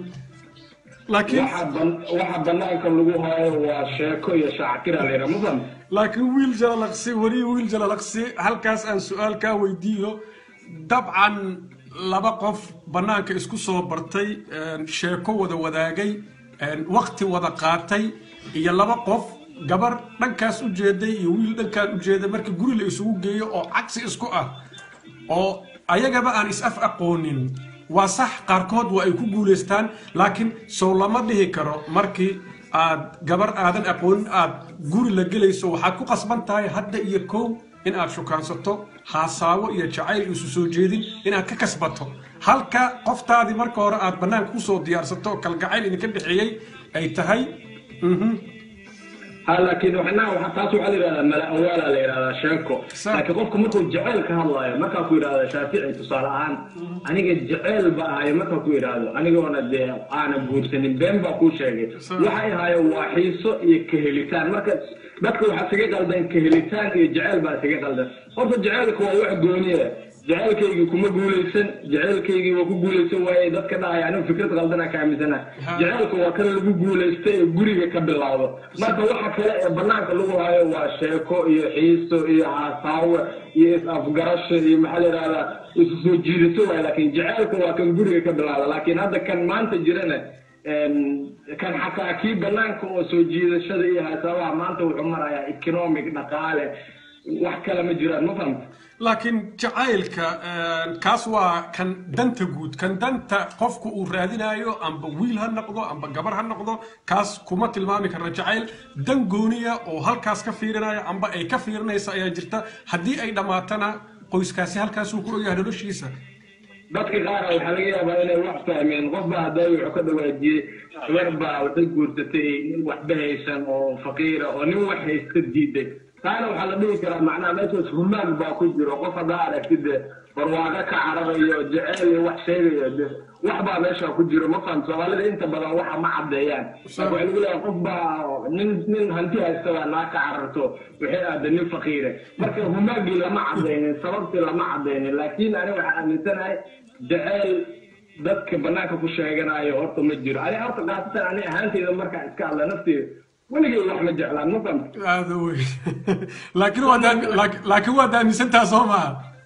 لكن waxa ban- waxa banaanka lagu hayo waa sheeko iyo shaactira la yidhaha ma faham laakiin wiil jalalaqsi weli wiil jalalaqsi halkaas aan su-aal kaa weydiiyo dabcan laba qof bannaanka isku soo bartay een, sheeko wada wadaagay een, waqti wada qaatay iyo laba qof gabar dhankaas u jeeday iyo wiil dhankaan u jeeday markii guri la isugu geeyo oo cagsi isku ah oo ayagaba aan is-af aqoonin waa sax qaarkood waa ay ku guulaystaan laakiin sow lama dhihi karo markii aad gabar aadan aqoonin aad guri la gelayso waxaad ku qasban tahay hadda iyo kow in aad shukaansato haasaawo iyo jacayl isu soo jeedin inaad ka kasbato halka qoftaadii marka hore aad bannaanka kusoo diyaarsato oo kalgacayl idinka dhexeeyey ay tahay mhm, ha laakiin waxna waxa taas waxaa la yidhahdaa mala awaala la yidhahdaa sheeko Sa- laakiin qofku markuu jacayl ka hadlaayo markaa ku yidhahda shaafici tusaale ahaan aniga jacayl ba ahayo markaa ku yidhaahdo anigoona dee aana guursanin been baa kuu sheegay Sa- waxay ahayo waa xiiso iyo kahelitaan marka dadka waxaa isaga qaldan kahelitaan iyo jacayl baa isaga qaldan horta jacaylka waa wax gooniya jacaylkaygii kuma guulaysan jacaylkaygii waa ku guulaysan waaye dadka dhahaya anigu fikrad qaldana ka aaminsana Ha. jacaylka waa kan lagu guulaystay ee guriga ka bilowdo marka waxa kale ee banaanka lagu hayo waa sheeko iyo xiiso iyo haasaawe iyo is-afgarasho iyo maxaa la yidhahdaa isu soo jiidato waay laakiin jacaylka waa kan guriga ka bilowda laakiin hadda kan maanta jirana een, kan xataa kii banaanka oo soo jiidashada iyo haasaawaha maanta wuxuu marayaa economic dhaqaale wax kale ma jiraan ma fahamta laakiin jacaylka een, kaas waa kan danta guud kan danta qofku uu raadinayo amba wiil ha noqdo amba gabar ha noqdo kaas kuma tilmaami karna jacayl dan gooniya oo halkaas ka fiirinaya amba ay ka fiirinaysa ayaa jirta haddii ay dhammaatana qoyskaasi halkaasuu ku ogyahay noloshiisa dadka qaar waxaa laga yaabaa inay wax fahmeen qof baa haddaa wuxuu ka dhawaajiyey gabar baa waxay guursatay nin waxba haysan oo faqiira oo nin wax haysta diiday taana waxaa la dhihi karaa macnaha meeshaas humaag baa ku jiro qof haddaa aragtid barwaaqo ka cararayo jeceel iyo wax sheegayo de wax baa meesha ku jiro ma fahamta soomaalida inta badan waxa ma caddeeyaan waxaa lagu leeyahay qof baa nin nin hanti haysta baa naa ka cararto waxay aada nin faqiire marka humaagii lama cadaynin sababtii lama cadaynin laakiin ani waxaa aaminsanahay jeceel dadka banaanka ku sheeganayo horta ma jiro ani horta qaasatan ani ahaanteyda markaa iska hadla nafteeda weligay wax ma jeclaan ma fahamta aada weyn laakiin waad aami- laak- laakiin waad aaminsantaha soo maaha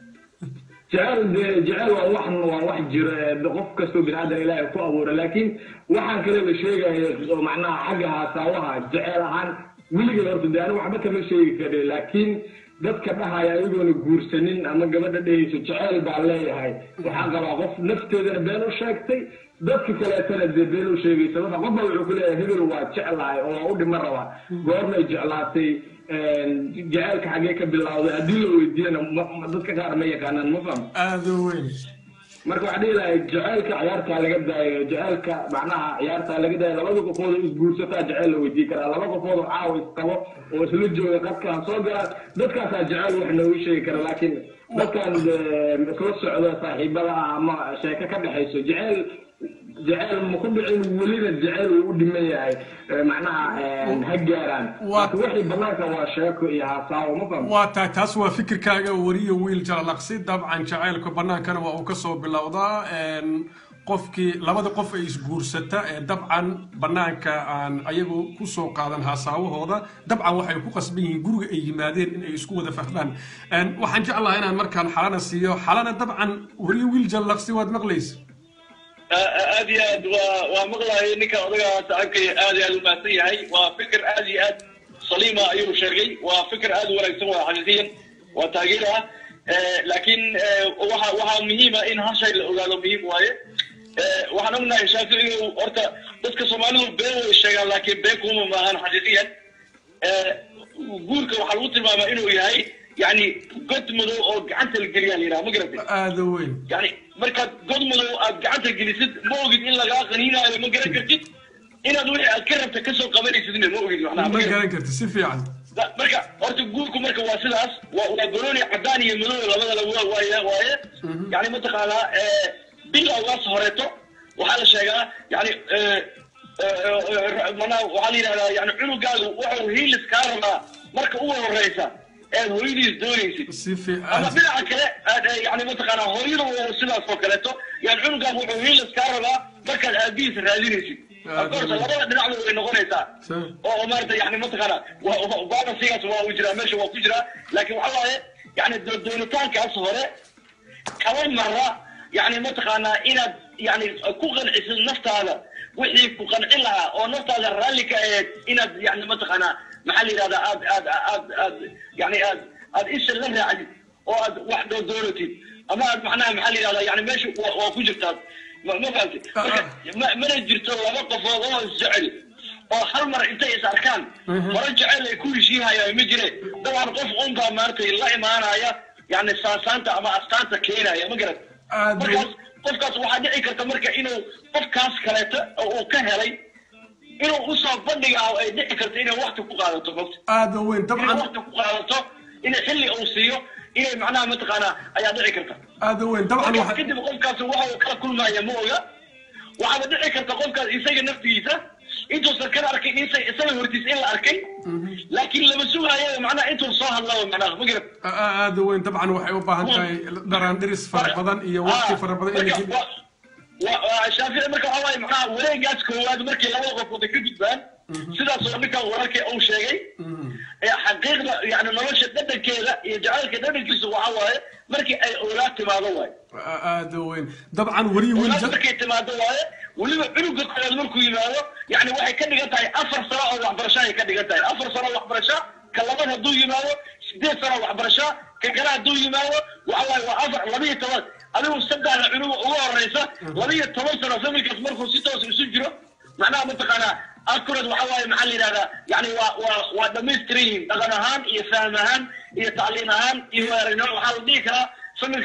jecel dee jecel waa wax waa wax jiro ee qof kastoo bini aadan ilaahay ku abuura laakiin waxaan kale la sheegayo oo macnaha xagga haasaawaha jecel ahaan weligay horta dee anigu waxba kama sheegi kari laakiin dadka dhahaya ayagoona guursanin ama gabadha dhehayso jecel baa leeyahay waxaa qabaa qof nafteedana been u sheegtay dadka kaleetana dee been u sheegaysa marka qof baa wuxuu ku leeyahay hebel waa jeclahay oo waa u dhima rabaa goormay jeclaatay jaceylka xaggee ka bilowday haddii la weydiiyana ma- ma- dadka qaar ma yaqaanaan ma faham aada weyn marka waxaa dhihi lahay jaceylka ciyaartaa laga daayo jaceylka macnaha ciyaartaa laga daayo labada qofood oo isguursataa jaceyl la weydiin karaa laba qofood oo caawa isqabo oo isla jooga qadkaa soo galaan dadkaasaa jaceyl wax noogu sheegi kara laakiin dadkan eh, isla socda saaxiibada ah ama sheeko ka dhexayso jaceyl jaceyl ma ku dhicin welina jaceyl uu u dhiman yahay eh, macnaha eh, ha gaaraan Waa- laakiin wixii banaanka waa sheeko iyo haasaawo ma fahmo waa tahay taas waa fikirkaaga wariyo wiil jalalaqsi dabcan jacaylka bannaankana waa uu ka soo bilowdaa een, qofkii labada qof ay isguursata ee dabcan bannaanka aan ayagu ku soo qaadan haasaawahooda dabcan waxay ku qasban yihiin guriga ay yimaadeen in ay isku wada fahmaan Een, waxaan jeclahay inaan markaan xalana siiyo xalana dabcan wariyo wiil jalalaqsi waad maqlaysa aad iyo aad waa waa maqlahay ninka odaga saaxiibkay aad iyo aad u mahadsan yahay waa fikir aad iyo aad saliima ayuu sheegay waa fikir aad u wanaagsan waa xaqiiqiyan waa taageer ah Eh, laakiin eh, waxa waxaa muhiima in hal shay la ogaado muhiim waaye Eh, waxaan ognahay shaaficigu horta dadka soomaalidu been way sheegaan laakiin been kuma maahan xaqiiqiyan Eh, guurka waxaa lagu tilmaamaa inuu yahay yani god madow oo gacanta la geliyaa la yidhaha ma garatay aada weyn yani markaad god madow aad gacanta gelisid ma ogid in lagaa qaniinaayo ma garan kartid inaad wixii aad ka rabta kasoo qabanaysidna ma ogid macnaha ma ma garan garan karti si fiican Da- marka horta guurku marka waa sidaas waa waa gorooni cadaan iyo madow labadaba waa waaye waaye yani mataqaanaa eh, bilowgaas horeeto waxaa la sheegaa yani eh, eh, eh, manaa waxaa la yidhahdaa yani cunugaagu wuxuu hiilis kaa rabaa marka ugu horeysa eed hooyadiis doonaysid si ama fiican dhinaca kale aad eh, yani mataqaanaa hooyada waa sidaas oo kaleeto yani cunugaagu wuxuu hiilis kaa rabaa markaad aabihiis raadinaysid of course labada dhinacba way noqonaysaa Sure. oo maarata yani mataqaana balansigaas waa uu jiraa meesha waa ku jiraa laakiin waxa waaye yani do- doonitaankaas hore kaba mara yani mataqaanaa inaad yani ku qancisid naftaada wixii ku qancin lahaa oo naftaada raalli ka aheed inaad yani mataqaanaa maxaa la yidhahdaa aad aad aad aad yani aad aad isha la raacdid oo aad wax doo doonatid ama aad macnaha maxaa la yidhahdaa yani meesha waa waa ku jirtaa ma ma fahamtid marka ma mana jirto laba qofood oo isjecel oo hal mar intay is arkaan hore jecel ay ku heshiihayaan ma jire dabcan qof unbaa maaragtay la imaanaya yani saasaanta ama astaanta keenaya ma garat aada markaas qofkaas waxaa dhici karta marka inuu qofkaas kaleeto oo uu ka helay inuu usoo bandhiga ah ay dhici karto inay wakti ku qaadato mogta aada weyn inay dabcan wakti ku qaadato inay xilli uu siiyo inay macnaha mataqaanaa ayaa dhici karta aada weyn dabcan markaas waxa kadib qofkaas waxa uu kala kulmaya ma oga waxaaba dhici karta qofkaas isaga naftigiisa intuusan kana arkay isa isaga hortiis in la arkay laakiin lama sugaayo macnaha intuu soo hadlaba macnaha ma garat aada weyn dabcan waxay u baahan tahay dharaandhiris fara badan iyo waqti fara badan in la marka geliyo wa- wa- wa- shaafici marka waxaa waaye macnaha wareegaas koowaad markii labada qofood ay ka gudbaan sidaasoo ninkan wararkii uu sheegay ee xaqiiqda yani nolosha dhadhankeeda iyo jacaylka dhadhankiisa waxaa waaye markii ay oolaad timaado waaye aada weyn dabcan wariyo wiil oolaad markay timaado waaye weliba cunuga koowaad markuu yimaado yani waxay ka dhigan tahay afar sano oo waxbarasho ay ka dhigan tahay afar sano waxbarasho ka labaad hadduu yimaado sideed sano waxbarasho ka kale hadduu yimaado waxa waaye waa afar laba iyo toban adigu saddexda cunuga ugu horeysa laba iyo toban sano familkaas markuu si toos isu jiro macnaha mataqaanaa akurad waxa waaye maxaa la yidhahdaa yani waa waa waa dhamaystiran yihiin dhaqan ahaan iyo fahm ahaan iyo tacliin ahaan iyo aragnimo waxaa la dhihi karaa familkaas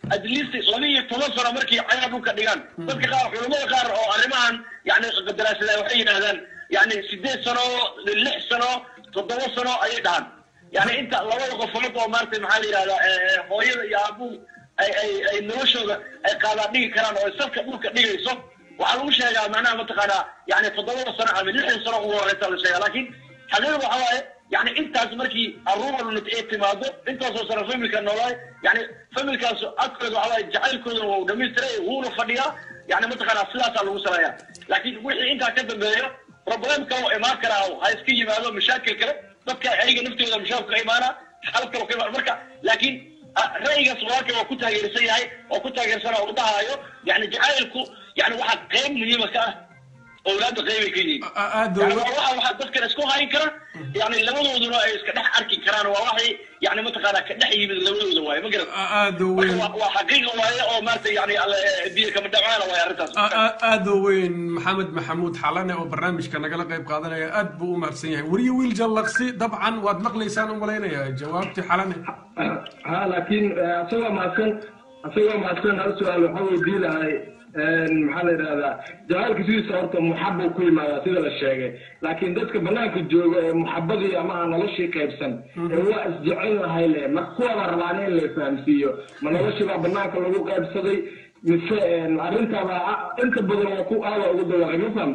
at least laba iyo toban sano markay cayaa dhulka dhigaan dadka qaar culamada qaar oo arrimahan yani daraasada waxay yidhahdaan yani sideed sano lix sano toddoba sano ayay dhahaan yani inta labada qofood oo maarata maxaa la yidhahdaa hooyada iyo aabuhu ay ay ay noloshooda ay qaadaan dhigi karaan oo ay safka dhulka dhigayso waxaa lagu sheegaa macnaha mataqaanaa yani toddobada sano ama lixdan sano ugu horeysa la sheegaa laakiin xaqiiqda waxa waaye yani intaas markii aruuralunit ay timaado intaasoo sano familka noolaay yani familkaas agtooda waxa waaye jacaylkoodana waa u dhamaystiray wuuna fadhiyaa yani mataqaanaa sidaasaa lagu saleeyaa laakiin wixii intaa ka dambeeyo problem kale oo imaan karaa ha iska yimaado mashaakil kale dadka ayaga naftooda mashaakil ka imaana xal kale ka imaana marka laakiin ra'yigaas walaalkay waa ku taageersan yahay oo ku taageersana oo dhahaayo yani jacaylku yani waxaa qayb muhiima ka ah awlaadda qaybay ka yihiin yani waa waxa waxa dadkan isku hayn kara yani labadooduna ay iska dhex arki karaan waa waxay yani mataqaanaa ka dhex yimid labadooda waaye ma garat aada weyn waa xaqiiqa waaye oo maarata yani biyo kama dhacaana waaye arrintaas aada weyn maxamed maxamuud xalane oo barnaamijka nagala qayb qaadanaya aad buu u mahadsan yahay weriye wiil jallaqsi dabcan waad maqlaysaan u malaynayaa jawaabtii xalane ha laakiin asagoo mahadsan asagoo mahadsan hal su-aal waxaa weydii lahay maxaa la yidhahdaa jacaalka sidiisa horta muxabuu ku yimaadaa sida la sheegay laakiin dadka banaanka jooga ee muxabadii ama aan noloshii qaybsan ee waa isjecel lahay le ma kuwaba rabaan in la fahamsiiyo ma noloshii baa banaanka lagu qaybsaday mise arrintaaba inta badan waa ku aada ugu dawaaqay ma faham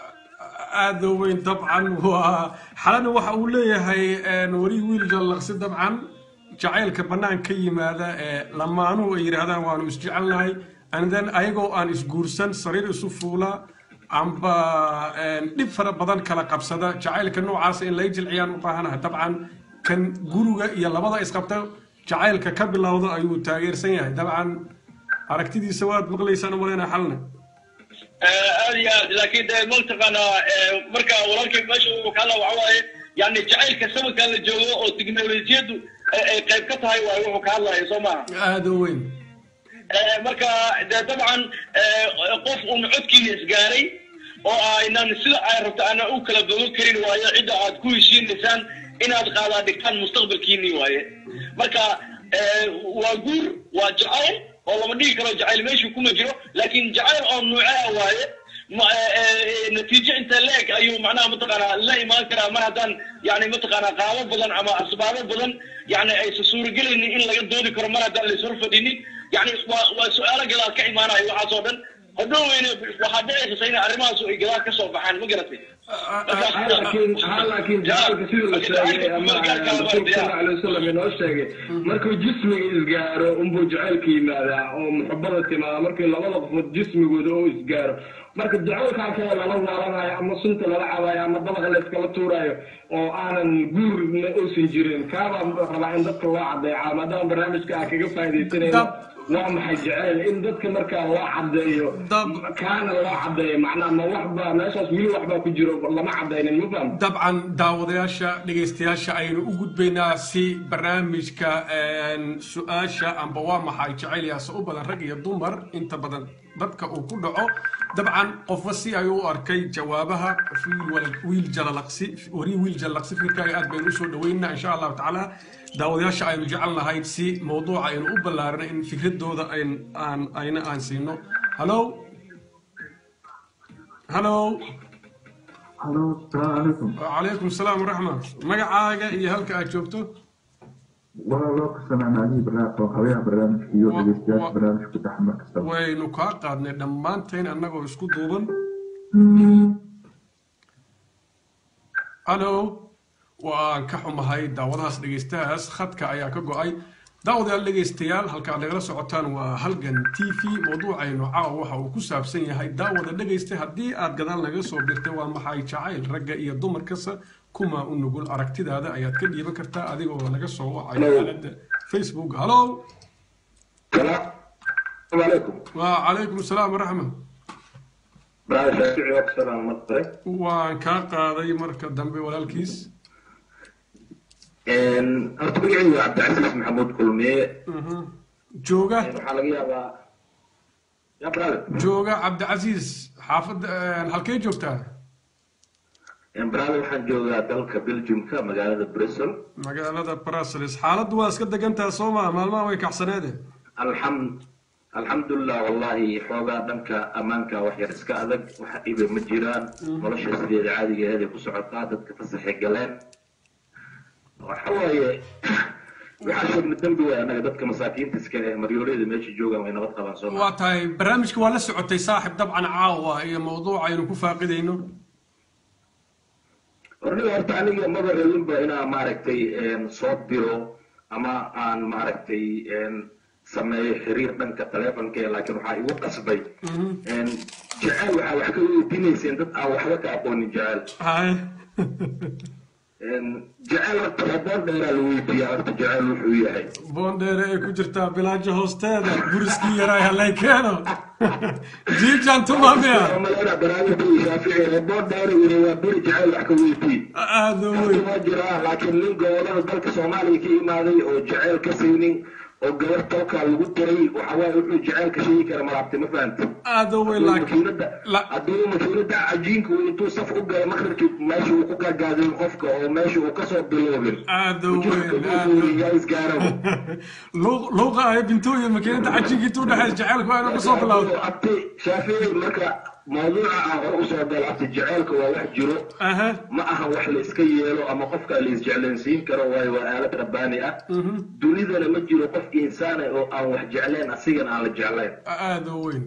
aada weyn dabcan waa xalana waxa uu leeyahay weri wiil jallaqsi dabcan jacaylka bannaan ka yimaada ee lamaanuhu ay yidhaahdaan waanu isjecelnahay and then ayagoo aan isguursan sariir isu fuula amba dhib fara badan kala qabsada jacaylka noocaasa in lay jilciyaan u baahanaha dabcan kan guriga iyo labada isqabta jacaylka ka bilowda ayuu taageersan yahay dabcan aragtidiisa waad maqlaysaan u malaynaa xalna aad iyo aad laakiin de mataqaanaa marka walaalkay meesha uu ka hadla waxa waaye yani jacaylka sabankaa la joogo oo tiknolojiyaddu ay qayb ka tahay waaye wuxuu ka hadlaya soo maaha aada weyn marka de dabcan qof uun codkiina isgaaray oo aynan sida ay rabto aanan u kala bogan karin waayo cidda aad ku heshiinaysaan inaad qaadaa dhigtaan mustaqbalkiinii waaye marka waa guur waa jacayl oo lama dhigi karo jacayl meeshu kuma jiro laakiin jacayl oo nuucaa waaye natiijo inta leeg ayuu macnaha mataqaanaa la imaan karaa mar haddaan yani mataqaanaa qaabo badan ama asbaabo badan yani aysa suuragelaynin in laga doodi karo mar haddaan laishor fadhinin yani waa waa su-aalo gadaal ka imaanayo waxaas oo dhan hadhoweyne waxaa dhicaysa in arrimahaas ay gadaal ka soo baxaan ma garatay laakiin jacaalka sida la sheegay ama rasuulka sala alay wasalam inoo sheegay markuu jismiga isgaaro unbuu jacaylka yimaadaa oo muxabada timaada markii labada qofood jismigooda oo isgaaro marka jacaylkaa kale lala waalanayo ama sunta lala cabayo ama dabaqa la iskala tuurayo oo aanan guurna uusan jirin kaabaa rabaa in dadka loo cadeeca maadaama barnaamijka aan kaga faaidaysanayno waa maxay jeceyl in dadka markaa loo cadeeyo kaana loo cadeeyo macnaha ma waxba meeshaas weli waxbaa ku jiro lama cadaynin ma faham dabcan daawadayaasha dhegaystayaasha aynu u gudbaynaa si barnaamijka su-aasha amba waa maxay jacaylyaasa u badan rag iyo dumar inta badan dadka uu ku dhaco dabcan qofba si ayuu u arkay jawaabaha wiil jalalaqsi wari wiil jalalaqsi fikirkaaga aad baynu usoo dhaweynaa insha allahu tacaala daawadayaasha aynu jecel nahay si mawduuca aynu u ballaarina in fikradooda aan ayna aan siino hallo hallo halo asalaamu calaykum calaykum salaam waraxma magacaaga iyo halka aad joogto waa loo kasanaan alihi barnaamij oo habeeha barnaamijka iyo dhegeystayaasha barnaamijku dhex mar kastaba waynu kaa qaadnay dhammaanteen annagoo isku duuban hallo waan ka xumahay daawadahaas dhegaystahaas khadka ayaa ka go-ay daawadayaal dhegaystayaal halka aad nagala socotaan waa halgan t v mawduucaynu caawa waxa uu ku saabsan yahay daawada dhegaysta haddii aad gadaal naga soo birtay waa maxay jacayl ragga iyo dumarkasa kuma u nugul aragtidaada ayaad ka dhiiban kartaa adigoo naga soo wacayo aalada facebook hallo wa calaykum asalaam waraxma waan kaa qaaday marka dambe walaalkiis horta magacaygu waa cabdicasiis maxamuud kulmiye jooga waxaa laga yaabaa ya brother jooga cabdicasiis xaafadda halkee joogtaa brother waxaan joogaa dalka belgiumka magaalada brussel magaalada brussels xaaladdu waa iska degantaha soo maa maalmaha way kacsaneede alxamd alxamdulilah wallahi xoogaa dhanka ammaanka wax yar iska adag wax dhiba ma jiraan nolosha sideeda caadiga aheeday ku socotaa dadka fasaxay galeen waxa waaye waxaa sheegna dembi waay annaga dadka masaakiinta iska eh maryooleeda meesha joogaan way nabad qabaan soo waa tahay barnaamijka waa la socotay saaxib dabcan caawa iyo mawduuca aynu ku faaqidayno horniga horta aniga maba rabinba inaan maaragtay soo diro ama aan maaragtay sameeyo xiriir dhanka taleefonka laakiin waxaa igu qasbay jecel waxaa wax ka weydiinayseen dad aan waxba ka aqoonin jecel jecel horta raboon dheeraa la weydiiyaa horta jecel wuxuu yahay boondheere ay ku jirtaa bilaajo hoosteeda guriskii yaraa halay keeno jiijan tumamiya malena barnaamijkii shaafici raboon dheere yiri waa beri jecel wax ka weydii aada weyn waa jiraa laakiin nin gobolada dalka soomaaliya ka imaaday oo jecel ka saynin oo gabar tolkaa lagu diray waxawaaye wuxuu jecelka sheegi kara malaabtay ma fahamti aada weyn laakiin hadduu makiinada cajiinka uu intuu saf u galay maqribkii meesha uu ku gargaadin qofka oo meesha uu kasoo biloobin aada weyn luuqa ay bintooyin makiinada cajiinka intuu dhexeys jecelku aanu kusoo bilowda abti shaafici marka mawduuca aan hore usoo galo abti jeceelka waa wax jiro ma aha wax la iska yeelo ama qofka la isjeclaysiin karo waayo waa aalad rabbaani ah dunidana ma jiro qof insaana oo aan wax jeclayn asigana aan la jeclayn aada weyn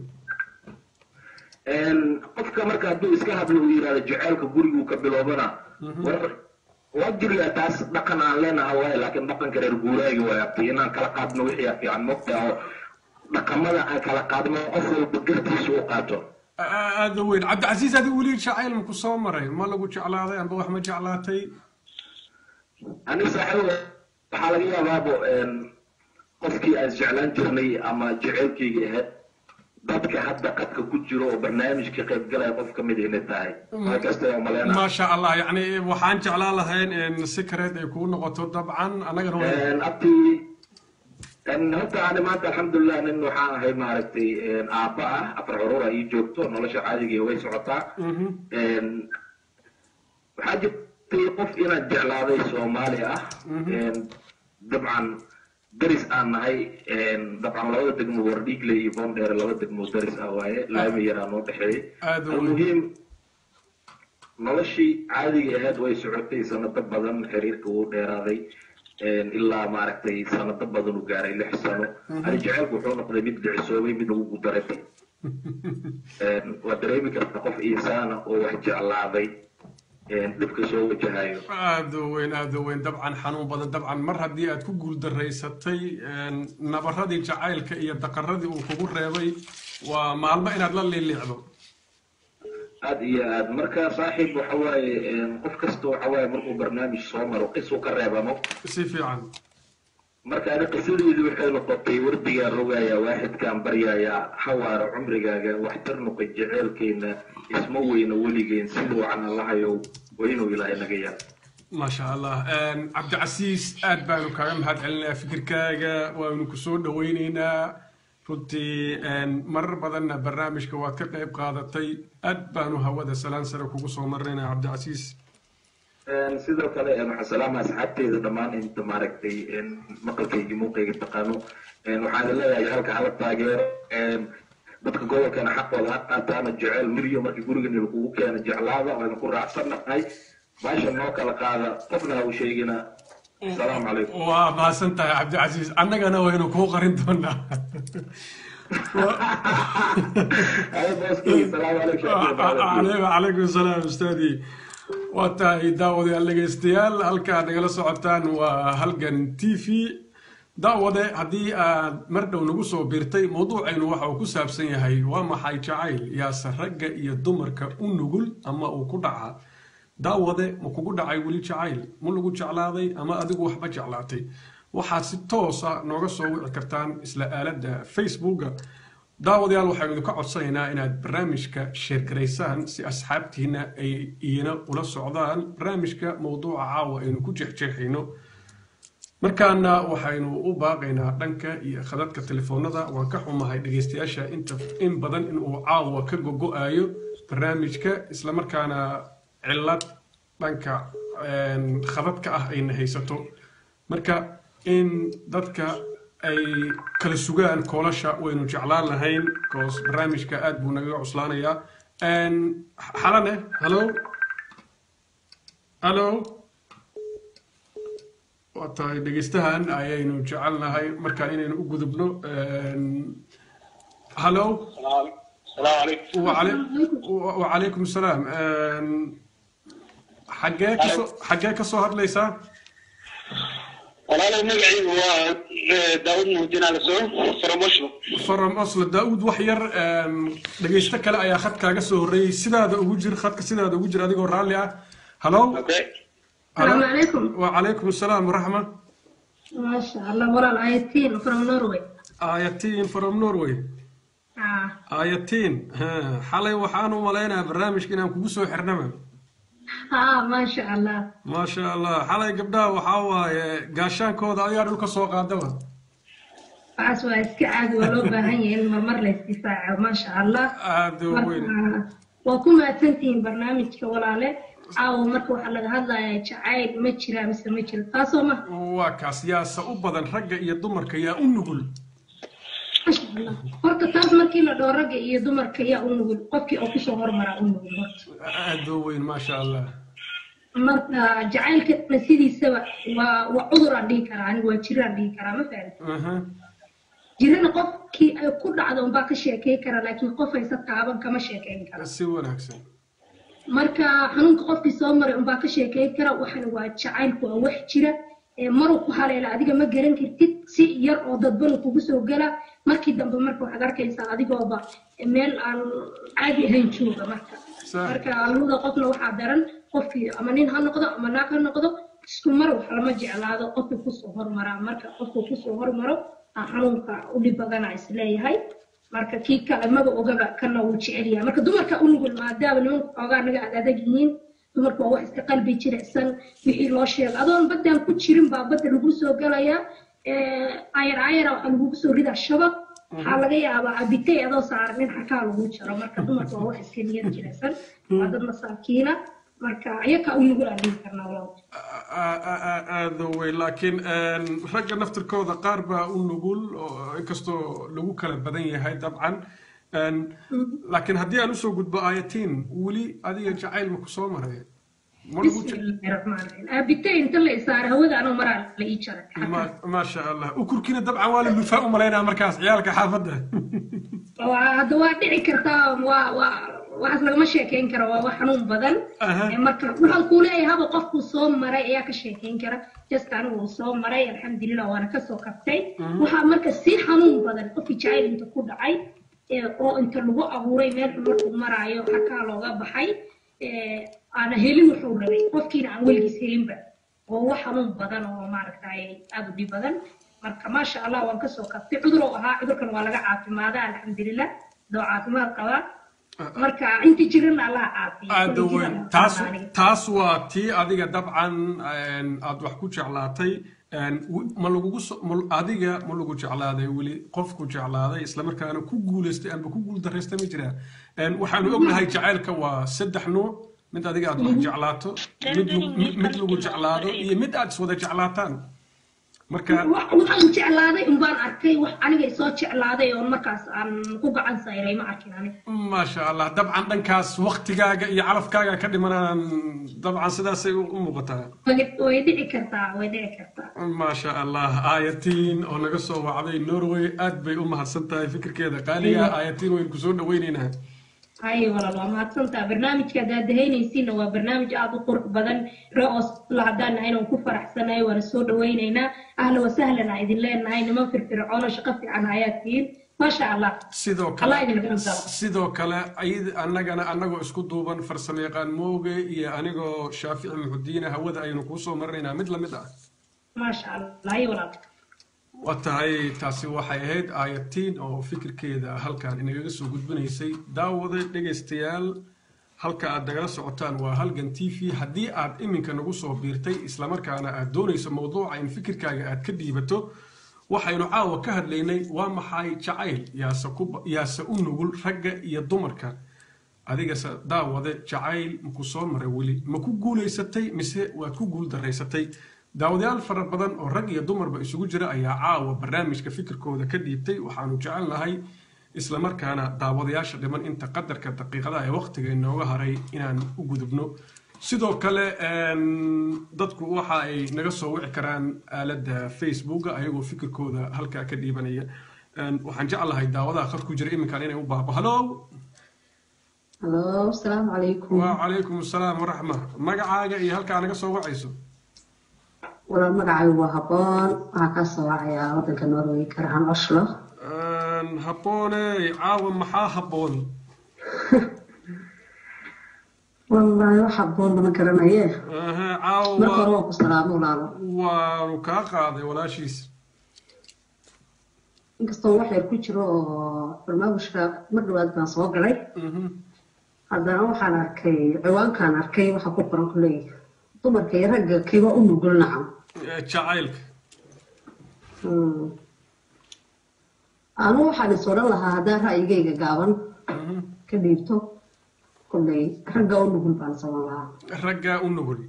qofka marka hadduu iska hadlo uu yidhahdo jeceelka guriguu ka biloobana war waa jiryaa taas dhaqan aan leenaha waaye laakiin dhaqanka reer guuraaga waay abti inaan kala qaadno wixii fiican mogta oo dhaqamada aan kala qaadno qof walba gartiisa u qaato aada weyn cabdicasiis adigu weli jacayl maku soo maray ma lagu jeclaaday amba wax ma jeclaatay ani saaxiib waxaa laga yaabaabo qofkii aan jeclaan jirnay ama jeceylkayga ahayd dadka hadda qadka ku jiro oo barnaamijka qayb galaya qof ka mid inay tahay halkasta malena maasha allah yani waxaan jeclaan lahayn secret ay kuu noqoto dabcan annagana abti horta ani maanta alxamdulilah nin waxaan ahay maaragtay aabba ah afar curura ii joogto nolosha caadiga way socotaa waxaa jirtay qof inaan jeclaaday soomaali ah dabcan daris aan nahay dabcan labada degmo wardhiigle iyo bondheere laba degmo daris ah waaye laami yaraa noo dhexeeyey almuhiim noloshii caadiga ahayd way socotay sanado badan xiriirka wuu dheeraaday ilaa maaragtay sanado badan u gaaray lix sano ani jecelku wuxuu noqday mid dhicisoobay mid ugu daray waa dareemi kartaa qof insaana oo wax jeclaaday dhibka soo wajahayo aada weyn aada weyn dabcan xanuun badan dabcan mar haddii aad ku guuldaraysatay nabaradii jacaylka iyo daqaradii uu kugu reebay waa maalmo inaad la liiliicdo aad iyo aad marka saaxiib waxa waaye qof kasta waxa waaye markuu barnaamij soo maro qisuu ka reebamo si fiican marka ani qisadeedu waxay noqotay wardigaan rogayaa waaxidkaan baryayaa hawaara cumrigaaga waxtar noqay jeceelkeena isma weyna weligeen siduu canalahayow waa inuu ilaahay naga yar maasha allah cabdicasiis aad baanu kaaga mahad celinayaa fikirkaaga waanu ku soo dhawaynaynaa runtii marar badanna barnaamijka waad ka qayb qaadatay aad baanu hawada salaan sare kugu soo marnaynaa cabdicasiis sidoo kale waxaan salaama asxaabteeda dhammaan inta maaragtay maqalkayga muuqayga taqaano waxaan leeyahay halka hala taageero dadka gobolkana xaqooda ha qaataana jecel miryo markii gurigan lagugu keena jeclaada waynu ku raacsannahay baasha noo kala qaada qofna ha u sheegina asalaamu calaykum waa mahadsan tahay cabdicasiis annagana waynu kuu qarin doonaa calaykum salaam ustaadii waa tahay daawadayaal dhegaystayaal halkaad nagala socotaan waa halgan t v daawade haddii aad mar dhow nagu soo biirtay mawduucaynu waxa uu ku saabsan yahay waa maxay jacayl yaase ragga iyo dumarka u nugul ama uu ku dhaca daawade ma kugu dhacay weli jacayl ma lagu jeclaaday ama adigu waxba jeclaatay waxaad si toosa nooga soo wici kartaan isla aaladda facebooka daawadayaal waxaynu idinka codsanaynaa inaad barnaamijka sheergaraysaan si asxaabtiina ay iyana ula socdaan barnaamijka mawduuca caawa aynu ku jeexjeexayno markaana waxaynu u baaqaynaa dhanka iyo khadadka telefoonada waan ka xumahay dhegaystayaasha inta in badan inuu caawa ka gogo-ayo barnaamijka islamarkaana cillad dhanka khadadka ah ayna haysato marka in dadka ay kala sugaan koolasha waynu jeclaan lahayn koos barnaamijka aad buu nagaga cuslaanayaa xalane hallo hallo waa tahay dhegeystahan ayaynu jecelnahay markaan inaynu u gudubno hallo wacalaykum salaam xaggee kasoo xaggee kasoo hadlaysaa walaalow magacaygu waa daawud muhdiin alasoon from oslo from oslo daawud wax yar dhegeysto kale ayaa khadkaaga soo horreeyey sidaada ugu jir khadka sidaada ugu jir adigoo raalli ah hallo السلام عليكم وعليكم السلام ورحمة ما شاء الله ولا آيتين from Norway آيتين from Norway آه آيتين ها حالي وحانو ملينا برنامج كنا كوسو حرنما آه ما شاء الله ما شاء الله حالي قبدا وحاوا قاشان كودا أيار لك سوق عدوا عاس waa iska caadi waa loo baahan yahay in marmar la isdifaaco ma sha Allah aad weyn waa ku mahadsantihiin barnaamijka walaale caawa marka waxaa laga hadlayaa jacayl ma jira mise ma jiro taasoo ma waa kaas yaasa u badan ragga iyo dumarka yaa u nugul masha allah horta taas markii la dhoo ragga iyo dumarka yaa u nugul qofkii oo kusoo hormaraa u nugul horta aad oo weyn maasha allah marka jacaylkana sidiisaba waa waa cuduraan dhihi karaa anigu waa jiraan dhihi karaa ma fahamti jirana qofkii ay ku dhacdo unbaa ka sheekey kara laakiin qof haysa taaban kama sheekeyn kara si wanaagsan marka xanuunka qofkii soo maray unbaa ka sheekey kara waxana waa jacaylku waa wax jira maruu ku haleela adiga ma garan kartid si yar oo dadbanu kugu soo gala markii dambe marka waxaad arkaysaa adigooba meel aan caadi ahayn jooga marka marka labada qofna waxaa daran qofkii ama nin ha noqdo ama naag ha noqdo isku mar wax lama jeclaado qofku kusoo hormaraa marka qofku kusoo hormaro xanuunka u dhib badana isleeyahay marka kii kale maba ogaba kana wuu jecel yahay marka dumarka u nugul maadaama nimanku xoogaa naga ad adag yihiin dumarku waa wax iska qalbi jirecsan wixii loo sheego adoon baddaan ku jirin baa badda lagu soo galayaa ayar ayara waxaa lagugu soo ridaa shabaq waxaa laga yaabaa abitay adoo saaran nin xakaa lagu jaro marka dumarku waa wax iska niyad jirecsan waa dad masaakiina marka ayakaa u nugul aan dhihi karnaa walaal aada wey laakiin ragga naftirkooda qaar baa u nugul inkastoo lagu kala badan yahay dabcan laakiin haddii aan usoo gudbo ayatiin weli adiga jacayl ma ku soo maray abitay inta la isaaray hawada anoo maraa la ii jaray maasha allah ukurkiina dabcan waa la lufaa u malaynaa markaas ciyaalka xaafadda hadda waa dhici kartaa waa waa waxaas lagama sheekeyn kara waa wax xanuun badan marka waxaan kuu leeyahay haba qofku soo maray ayaa ka sheekeyn kara just anigu soo maray alxamdulilah waana kasoo kabtay waxaa marka si xanuun badan qofkii jacayl inta ku dhacay oo inta lagu abuuray meel xun markuu maraayo xakaa looga baxay aana helin wuxuu rabay qofkiina aan weligiis helinba oo wax xanuun badan oo maaragtay aada u dhib badan marka maasha allah waan kasoo kabtay cudur oo ahaa cudurkan waa laga caafimaada alxamdulilah doo caafimaad qabaa marka inta jirana allaha caafiyo aada weyn taas taas waa tii adiga dabcan aad wax ku jeclaatay ma lagugu adiga ma lagu jeclaaday weli qofku jeclaaday islamarkaana ku guulaystay amba ku guul daraystay ma jiraa waxaanu ognahay jacaylka waa saddex nuuc mid adiga aad wax jeclaato mid lagu jeclaado iyo mid aad iswada jeclaataan marka waxaan jeclaaday unbaan arkay wax aniga isoo jeclaaday oo markaas aan ku gacan sayray ma arkin aniga maasha allah dabcan dhankaas waktigaaga iyo calafkaaga ka dhimanaan dabcan sidaasay u muuqataa way dhici kartaa way dhici kartaa maasha allah aayatiin oo naga soo wacday norway aad bay u mahadsan tahay fikirkeeda qaaliga aayatiin waynu kusoo dhaweyneynaa haye walaal waa mahadsantaa barnaamijka haddaad dahaynaysiinna waa barnaamij aada u qurux badan re-os la haddaan nahay inaan ku faraxsanahay waana soo dhawaynaynaa ahla wasahlan aa idin leenahay niman firfircoon oo shaqo fiican ayaad tihiin maasha allah sidoo kale sidoo kale annagana annagoo isku duuban farsamo yaqaan mooge iyo anigoo shaafici muxudiina hawada aynu kuu soo marinaynaa mid lamid ah maasha allah haye walaal waa tahay taasi waxay ahayd aayatiin oo fikirkeeda halkan inagaga soo gudbinaysay daawada dhegaystayaal halka aad nagala socotaan waa halgan t v haddii aad iminka nagu soo biirtay islamarkaana aad doonayso mowduuca in fikirkaaga aad ka dhiibato waxaynu caawa ka hadlaynay waa maxay jacayl yaase u nugul ragga iyo dumarka adigase daawade jacayl maku soo maray weli ma ku guulaysatay mise waad ku guul daraysatay daawadayaal fara badan oo rag iyo dumarba isugu jira ayaa caawa barnaamijka fikirkooda ka dhiibtay waxaanu jecel nahay islamarkaana daawadayaasha dhiman inta qadarka daqiiqadaha ee waqtiga inooga haray inaan u gudubno sidoo kale dadku waxa ay naga soo wici karaan aaladda facebooka ayagoo fikirkooda halkaa ka dhiibanaya waxaan jeclahay daawadaha khad ku jira iminkan inay u baabo halo halo asalaamu calaykum wacalaykum asalaam waraxma magacaaga iyo halkaa naga soo wacayso walaal magacaygu waa haboon waxaa kaa soo wacayaa waddanka norway karahan oslo habboone caawa maxaa habboon wallaahi wax habboon lama garanaye caawa marka hore waa ku salaamo walaalo waanu kaa qaaday walaashiis inkastoo wax yar ku jiro oo barnaamijka mar dhawaad baan soo galay haddana waxaan arkay ciwaankaan arkay waxaa ku qoran kuley dumarka iyo ragga kiba u nugul nacam jacaylka anu waxaan is odhan lahaa haddaan ra'yigayga gaaban ka dhiibto kuley ragga u nugul baan saban lahaa raggaa u nugul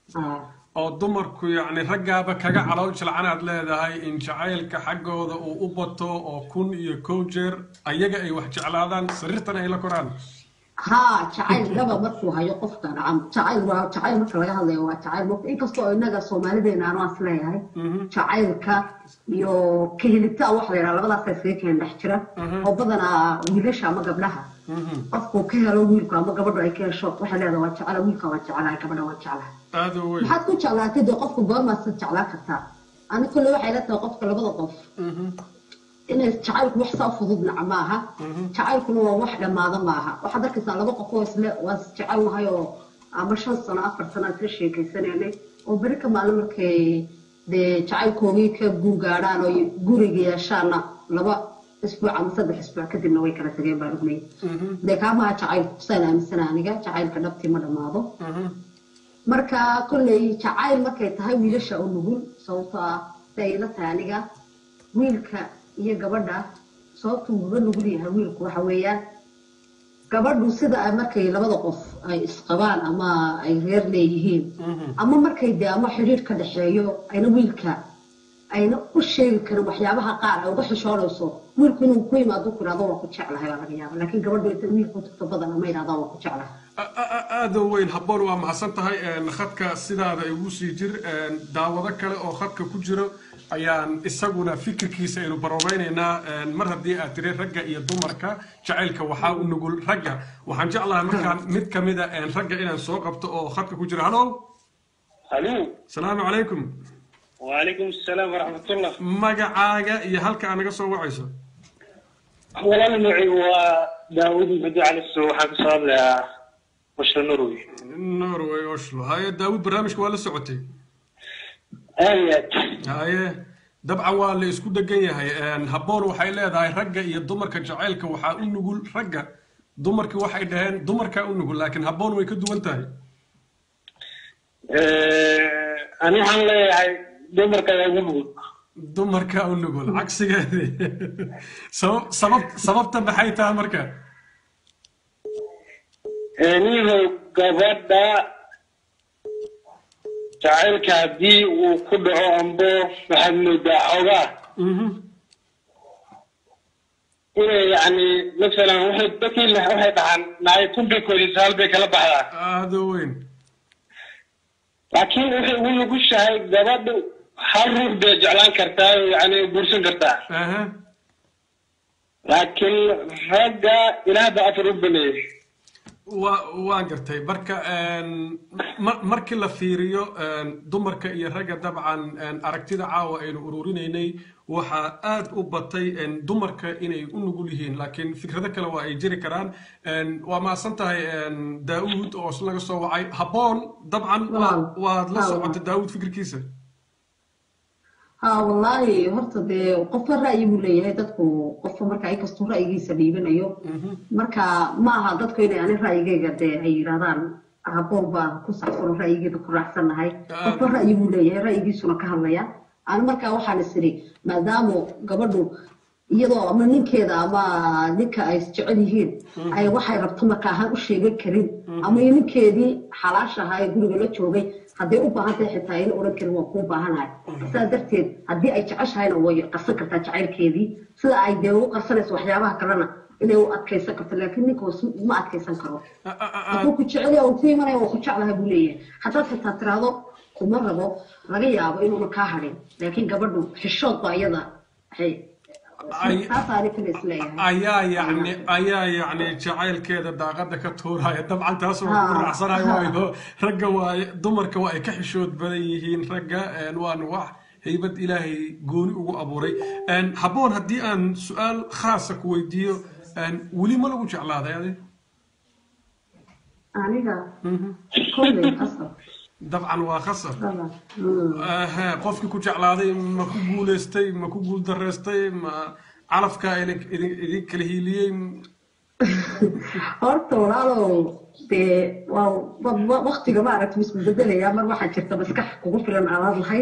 oo dumarku yacni raggaaba kaga calool jilcanaad leedahay in jacaylka xaggooda uu u bato oo kun iyo kow jeer ayaga ay wax jeclaadaan sariirtana ay la koraan haa jacayl dhaba markuu hayo qofka nacam jacayl waa jacayl marka laga hadlayo waa jacayl marka inkastoo innaga soomaalideena anu as leeyahay jacaylka iyo kahelitaan waxa la yidhaha labadaasa isaga keen dhex jira oo badanaa wiilasha ama gabdhaha qofku ka helo wiilku ama gabadhu ay ka hesho waxay leedahay waa jecla wiilka waan jeclahay gabadha waan jeclahay aada weyn maxaad ku jeclaatay dee qofku goormaasad jeclaan kartaa ani kulle waxay la tahay qofka labada qof inay jacaylku wax saa fudud naca maaha jacaylkuna waa wax dhammaada maaha waxaad arkaysaa laba qof oo isle waa is jecelnahay oo ama shan sano afar sano aan isla sheekaysanaynay oo beri ka maalin markay dee jacaylkoogii ka guurgaadhaan oo guriga yeeshaana laba isbuuc ama saddex isbuuc kadibna way kala tageen baan ognay dee kaa maaha jacaylku kusaan aaminsana aniga jacaylka dhabtii ma dhammaado marka kolley jacayl markay tahay wiilasha u nugul sababtoo ah si ay la tahay aniga wiilka iyo gabadha sababtuu uga nugul yahay wiilku waxa weeyaan gabadhu sida ay markay labada qof ay isqabaan ama ay reer leeyihiin ama markay dee ama xidhiir ka dhexeeyo ayna wiilka ayna u sheegi karin waxyaabaha qaar ay uga xishoonayso wiilku inuu ku yimaado ku yidhahdo waa ku jeclahay baa laga yaaba laakiin gabadhu inta wiilku tagto badan ama yidhahdaa waa ku jeclahay aada weyn habboon waa mahadsan tahay khadka sidaada igu sii jir daawado kale oo khadka ku jiro ayaan isaguna fikirkiisa aynu baroobaynaynaa mar haddii aad tiri ragga iyo dumarka jacaylka waxaa u nugul ragga waxaan jeclahay markaan mid ka mida ragga inaan soo qabto oo khadka ku jiro halo halo asalaamu calaykum وعليكم السلام ورحمة الله magacaaga iyo halka aad naga soo wacayso والله نوعي هو داوود بدو على السوق حق صار له مشروع نروي norway oslo haye daawud barnaamijka waa la socotay آيات haye dabcan waa la isku degan yahay habboon waxay leedahay ragga iyo dumarka jacaylka waxaa u nugul ragga dumarki waxay dhaheen dumarkaa u nugul laakiin habboon way ka duwan tahay أنا waxaan leeyahay dumarka ayaa ugu nugul dumarkaa u nugul cagsigeedi sabab sabab sababta maxay tahay marka niyahow gabadha jacaylka haddii uu ku dhaco ambo waxaad moodaa xoogaa inay yani masalan waxay dadkii le- waxay dhahaan naay kunbay koodisa hal bay kala baxdaa aada weyn laakiin waxay ugu nugushahay gabadhu hal ruux bay jeclaan kartaa oo yani guursan kartaa aha laakiin ragga ilaah baa afar u baneeyey waa waan gartay marka ma- markii la fiiriyo dumarka iyo ragga dabcan aragtida caawa aynu ururinaynay waxaa aad u batay dumarka inay u nugul yihiin laakiin fikrado kale waa ay jiri karaan waa mahadsan tahay daawud oo is laga soo wacay habboon dabcan waa- waad la socota daawud fikirkiisa ها والله horta dee qofka ra'yi buu leeyahay dadku qofka marka ay kastuu ra'yigiisa dhiibanayo marka ma aha dadku inay ani ra'yigayga dee ay yidhahdaan habboon baan ku saxsan ra'yigeeda ku raacsanahay qofka ra'yi buu leeyahay ra'yigiisuna ka hadlaya ani markaa waxaan is idhi maadaama gabadhu iyadoo ama ninkeeda ama ninka ay jecel yihiin ay waxay rabto marka ahaan u sheegan karin ama ninkeedii xalaasha ahaa ee guriga la joogay hadday u baahan tahay xitaa ayna odhan karin waa kuu baahanahay sidaa darteed haddii ay jeceshahayna way qarsan kartaa jacaylkeedii sida ay dee u qarsanayso waxyaabaha kalena inay u adkaysan karto laakiin ninka ma adkaysan karo hadduu ku jecel yahay ku imanaya waa ku jeclahay buu leeyahay haddaad xitaa tiraahdo kuma rabo laga yaabo inuuna kaa hadhin laakiin gabadhu xishood baa iyada waxay taasaani kale isleeyahay ayaa yacni ayaa yacni jacaylkeeda daaqada ka tuuraya dabcan taas waa ku raacsanayo waayo ragga waa dumarka waa ay ka xishood badan yihiin ragga waana wax haybad ilaahay gooni ugu abuuray habboon haddii aan su-aal khaasa ku weydiiyo weli ma lagu jeclaaday adi aniga kolley qasab dabcan waa khasab qofkii ku jeclaaday ma ku guuleystay ma ku guuldareystay ma calafkaa idin kala hiiliyey horta walaalow dee waa waktiga maaragta isku bedelaya mar waxaa jirta maskax kugu filan aanad lahayn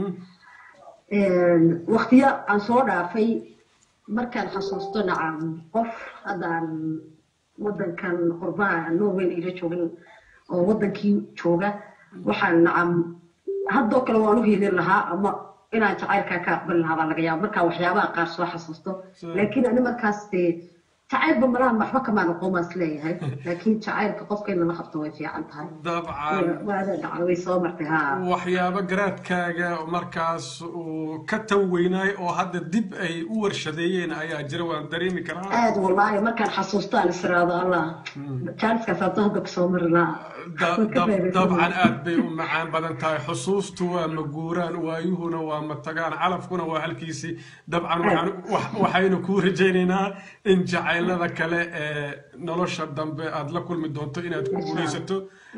waktiyo aan soo dhaafay markaan xasuusto nacam qof haddaan wadankan qurbaha norway ila joogin oo wadankii jooga waxaan nacam haddoo kale waan u hiilin lahaa ama inaan jacaylkaa ka aqbali lahaa baa laga yaaba markaa waxyaabaha qaar soo xasuusto laakiin ani markaas dee jacaylba malaha waxba kamaan aqoomaas leeyahay laakiin jacaylka qofka in lala qabto way fiican tahay dabcan waada dhacda way soo martay ha waxyaabo garaadkaaga markaas uu ka tan weynaay oo hadda dib ay u warshadeeyeen ayaa jira waan dareemi karaa aad wallaahi markaan xasuusto aan israado allah jaaliskaas hadda hadda kusoo mari lahaa dabcan aad bay u macaan badan tahay xusuustu waa maguuraan waayuhuna waa matagaan calafkuna waa halkiisii dabcan waxaynu kuu rajaynaynaa in jacaylada kale ee nolosha dambe aad la kulmi doonto inaad ku guulaysato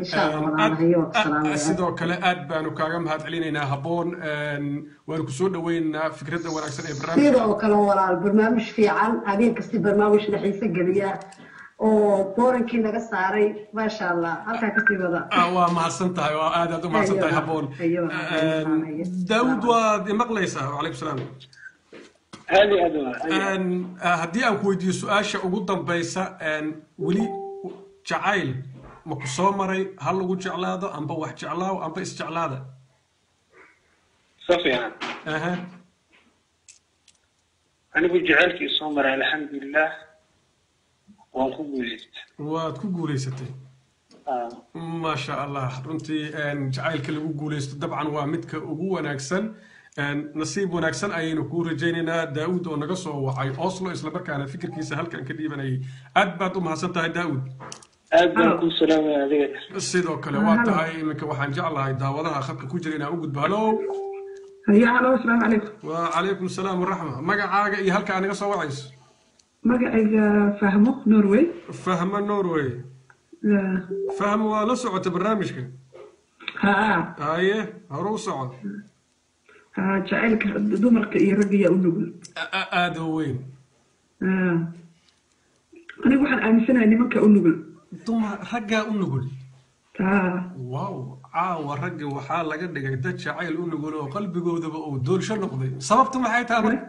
sidoo kale aad baanu kaaga mahad celinaynaa habboon waanu kusoo dhaweynaynaa fikradda wanaagsan ee barnaamijka sidoo kale walaal barnaamij fiican habeen kasti barnaamij naxiise geliya oo boorankii naga saaray maasha allah halkaa kasii wada waa mahadsan tahay waa aad aad u mahadsan tahay habboon daawud waad imaqlaysaa wacalaykum salaam haddii aan ku weydiiyo su-aasha ugu dambaysa weli jacayl ma ku soo maray ha lagu jeclaado amba wax jeclaaw amba isjeclaada si fiican anigu jacaylkii soo maray alxamdulilah waan ku guulaystay waad ku guulaysatay maasha allah runtii jacaylka lagu guulaysto dabcan waa midka ugu wanaagsan nasiib wanaagsan ayaynu kuu rajaynaynaa daawud oo naga soo wacay oslo islamarkaana fikirkiisa halkan ka dhiibanayay aad baad u mahadsan tahay daawud aad baan kuu salaamaya adiga sidoo kale waa tahay iminka waxaan jeclahay daawadaha khadka ku jira inaan u gudbo halo هيا هلا السلام عليكم وعليكم السلام ورحمة مقعاقة إيه هلك أنا قصة وعيس مقعد فهمه نروي فهم النروي لا. فهم ولا سعة برنامجك ها هاي هرو سعة ها جعلك دمرك يرقي ونقول هذا وين آه. أنا waxaan aaminsanahay nimanka u nugul dumar raggaa u nugul taa wow caawa ragga waxaa laga dhigay dad jacayl u nugul oo qalbigoodaba uu doolsho noqday sababtu maxay tahay marka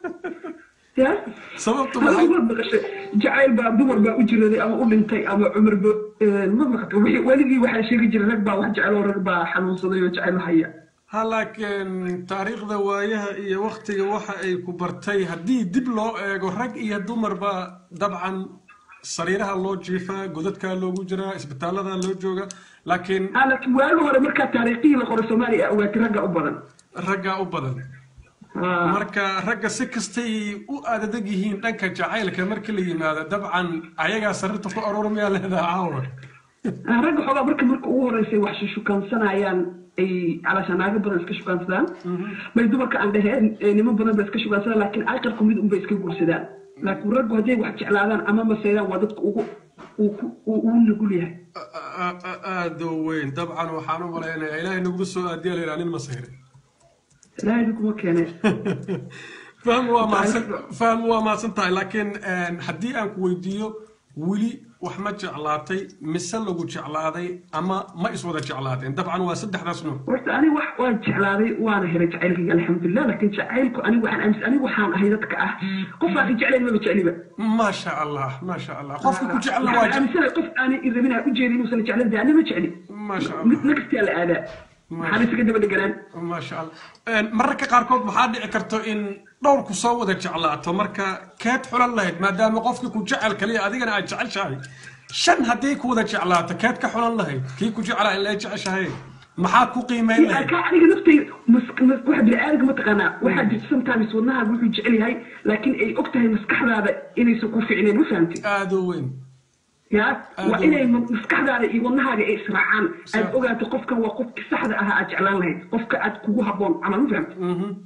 ya sababtu maxay maqashay jacayl baa dumar baa u jiraday ama u dhintay ama cumar ba ma maqata weligii waxaa sheegi jiray rag baa wax jecel oo rag baa xanuunsaday oo jacayl haya ha laakiin taariikhda waayaha iyo waktiga waxa ay ku bartay haddii dib loo eego rag iyo dumarba dabcan sariiraha loo jiifaa godadkaa loogu jiraa isbitaallada loo jooga laakiin laakiin waagi hore markaa taariikhihii la qoray soomaaliya ogaatay ragga u badan raggaa u badan marka ragga si kastay u aadadag yihiin dhanka jacaylka marka la yimaado dabcan ayagaa sariirta ku aroora miyaa leedaha caawa ragga xoogaa marka marka ugu horeysay wax shukaansanayaan ay calaasha naago badan iska shukaansadaan bay dumarka aan dhaheen niman badan ba iska shukaansadaan laakiin aqalku mid unbay iska guursadaan laakiin raggu hadday wax jeclaadaan ama maseydaan waa dadka ugu uu nugul yahay aada u weyn dabcan waxaan u malaynayaa ilaahay naguma soo aadiya la nin masayre ilaahay naguma keene faham waa mahadsan faham waa mahadsan tahay laakiin haddii aan ku weydiiyo weli wax ma jeclaatay mise lagu jeclaaday ama ma iswada jeclaateen dabcan waa saddexdaas nuuc horta ani wax waan jeclaaday waana helay jacaylkayga alxamdulilah laakiin jacaylku anigu waxaan aamis anigu waxaan ahay dadka ah qof aan jeclayn maba jecliba maasha allah maasha allah qofka ku jecla waa waxaan aaminsanahay qof aanay irabin aan ujeedin inuusan jeclan dee ani ma jecli maasha mid nagastaa la aadaa maxaan isaga daba dheganaan maasha allah mararka qaarkood waxaa dhici karto in dhowrku soo wada jeclaato marka keed xulan lahayd maadaama qofka ku jecel kaliya adigana aad jeceshahay shan haddii ku wada jeclaato keed ka xulan lahayd kii ku jeclaa in la jeceshahay maxaad ku qiimeyn lahayd ka aniga naftayda waxa bini'aadamka mataqaanaa waxaa jirta sometimes wadnahaaga wuxuu jecel yahay laakiin ay og tahay maskaxdaada inaysan ku ficneen ma fahamtid aada u weyn ya waa inay maskaxdaada iyo wadnahaaga ay israacaan aad ogaato qofkan waa qofki saxda ahaa aad jeclaan lahayd qofka aad kugu habboon camal ma fahamtid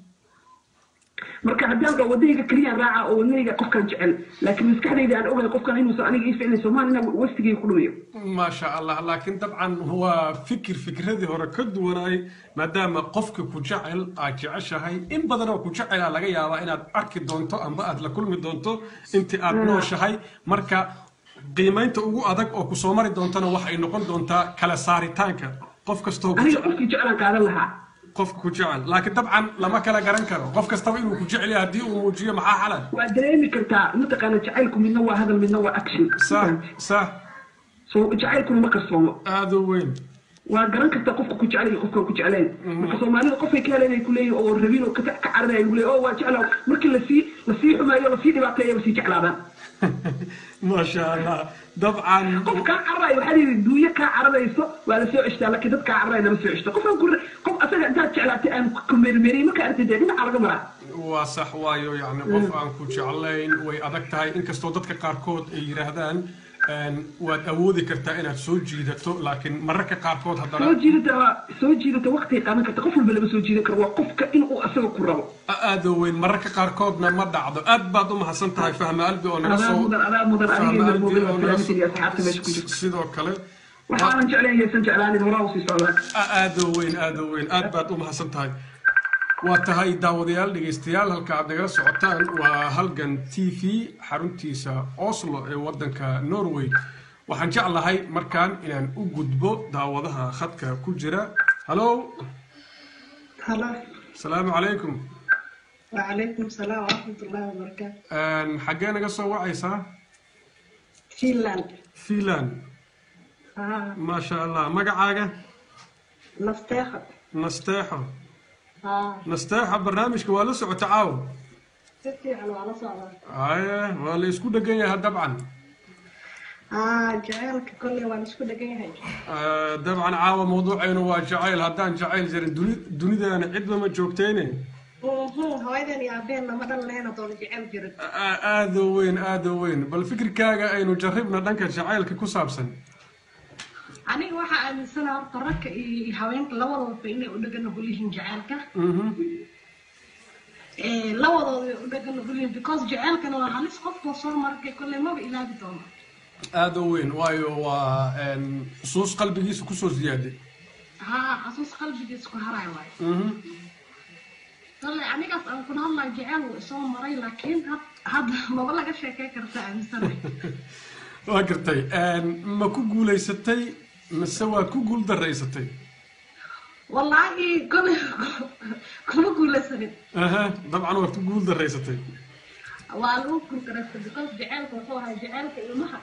marka haddaan dho wadayga keliyaan raaca oo wadnayga qofkan jecel laakiin maskaxdayda aan ogahay qofkan inuusan aniga ii ficnay soomaali inaa wastigayga ku dhumiyo maasha allah laakiin dabcan waa fikir fikradii hore ka duwanaay maadaama qofka ku jecel aad jeceshahay in badan oo ku jecela laga yaabaa inaad arki doonto amba aad la kulmi doonto intii aad nooshahay marka qiimaynta ugu adag oo ku soo mari doontana waxay noqon doontaa kala saaritaanka qof kastoo aniga qofkii jeclaan qaadan lahaa qofka ku jecel laakiin dabcan lama kala garan karo qof kastaba inuu ku jecel yahay haddii uu muujiyo maxaa xalan waa dareemi kartaa mataqaana jacaylku midna waa hadal midna waa action sax sax so jacaylkuna ma qarsoomo aada u weyn waa garan kartaa qofka ku jecel iyo qofkaan ku jeclayn marka soomaalida qofay ka heleen ay kuleeyihin oo rabin oo ka cararaya lagu leeyahy oo waa jeclaa markii lasii lasii xumeeyo lasii dhibaateeyo lasii jeclaadaan maasha allah dabcan qof kaa cararayo waxaa layidhi duuyo kaa cararayso waa la soo ceshtaa laakiin dad kaa cararaya lama soo ceshto qofaan ku qof asaga intaad jeclaatay aan ku meermeeriyey markaa artay dee dhinaca laga maraa waa sax waayo yacni qof aan ku jeclayn way adag tahay inkastoo dadka qaarkood ay yidhaahdaan waad awoodi kartaa inaad soo jiidato laakiin mararka qaarkood haddana soo jiidata waa soo jiidata waqti qaadan karta qof walba lama soo jiidan karo waa qofka inuu asaga ku rabo aada weyn mararka qaarkoodna ma dhacdo aad baad u mahadsan tahay fahma albi oo naga adaa soo mudan adaa mudan fahma adiga albi mudan oo naga salaamtin iyo asxaabta meesha ku jirta soo sidoo kale waxaanan jeclayn yaysan jeclaanin horaa usii socdaan aada weyn aada weyn aad baad u mahadsan tahay waa tahay daawadayaal dhegaystayaal halka aad nagala socotaan waa halgan t v xaruntiisa oslo ee waddanka norway waxaan jeclahay markaan inaan u gudbo daawadaha khadka ku jira hallo هلا asalaamu calaykum وعليكم السلام ورحمة الله وبركاته xaggee naga soo wacaysaa فنلندا finland آه maasha allah magacaaga نفتخر nasteexo آه nasteexo barnaamijka waa la socota caawa تفي على على صعبة aye waa la isku dhegan yahay dabcan آه جعلك كل وانا شكو دقيقة هاي Ah, dabcan caawa mawduucaynu waa jacayl haddaan jacayl jirin duni- dunidaana cidba ma joogtayne هوايدان يا بين لما دل لهنا طول جعل جرد A- aada u weyn aada u weyn bal fikirkaaga aynu jarribna dhanka jacaylka ku saabsan aniga waxaa aaminsanaha horta ragga iyo haweenka labadooda inay u dhagan nugul yihiin jacaylka Mhm. Eh, labadooda way u dhagan nugul yihiin because jacaylkana waa halis qofkoo soo markay kolley maba ilaabi doono aada u weyn waayo waa een, xusuus qalbigiisa kusoo ziyaaday haa xasuus qalbigiisa ku haray waayo Mhm. kolley anigaas aan kuna hadlayo jacayl wuu isoo maray laakiin had- hadda maba laga sheekay karta aaminsanahay waa gartay een, ma ku guulaysatay mise waa ku guul daraysatay wallaahi kolley kuma guulaysanin aha dabcan waad ku guul daraysatay waa lagu guulgaraystay because jacaylka wuxuu ahaa jacaylka ilmaha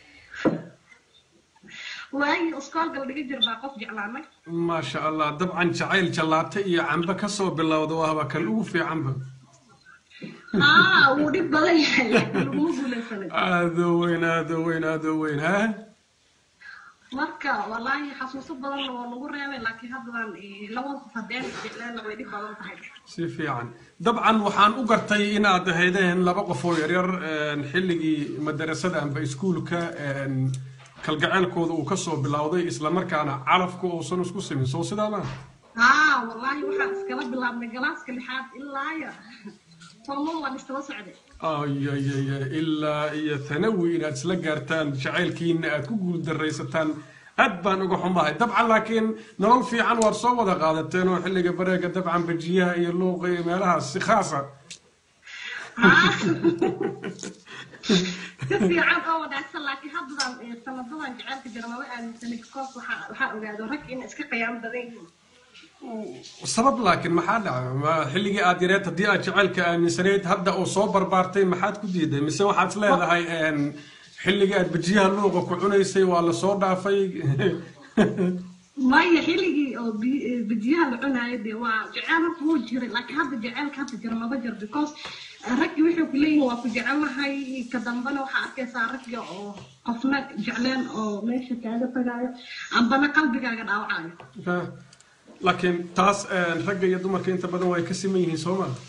waagii iskoolka la dhiga jir baa qof jeclaanay maasha allah dabcan jacayl jallaate iyo cambe kasoo bilowda waaba kan ugu fiicanba aa wuu dhib badan yahay laakiin laguma guulaysanin aada u weyn aada u weyn aada u weyn ha marka wallaahi xasuuso badanna waa lagu reebay laakiin haddaan eh, labada qof haddeen jeclaana way dhib badan tahay si fiican dabcan waxaan u gartay inaad ahaydeen laba qof oo yaryar een, xilligii madarasada amba iskuulka een, kalgaceylkooda uu kasoo bilowday islamarkaana calafku uusan isku simin soo sidaa ma haa wallaahi waxaan iskala bilaabnay galaaska lixaad ilaa ya tolmon waan istaba socday ayayaya ilaa iyo tanawi inaad isla gaartaan jacaylkiina aad ku guuldaraysataan aad baan uga xumahay dabcan laakiin nolol fiican waad soo wada qaadateen oo xilliga bareega dabcan bajiyaha iyo luuqa iyo meelahaas si khaasa si fiican oo wanaagsan laakiin haddadan eh, sanadadan jacaylka jira maba aaminsanay because waxaa waxaa ogaado rag in iska qiyaamo badan yihiin sabab laakiin maxaa dhacay ma xilligii aad yareed haddii aad jacaylka aaminsanayd hadda uu soo barbaartay maxaad ku diiday mise waxaad is leedahay een, xilligii aad bajiyaha luuqa ku cunaysay waa lasoo dhaafay maya xilligii oo bi- eh, bijiyaha la cunaayo dee waa jecel horta wuu jiray laakiin hadda jecelka hadda jira maba jiro because eh, raggi waxay ku leeyihin waa ku jecelnahay ka dambana waxaa arkaysaa ragga oo qofna jecleen oo meesha kaaga tagaayo ambana qalbigaaga dhaawacayo Ha. laakiin taas een, ragga iyo dumarka inta badan way ka siman yihiin soo maa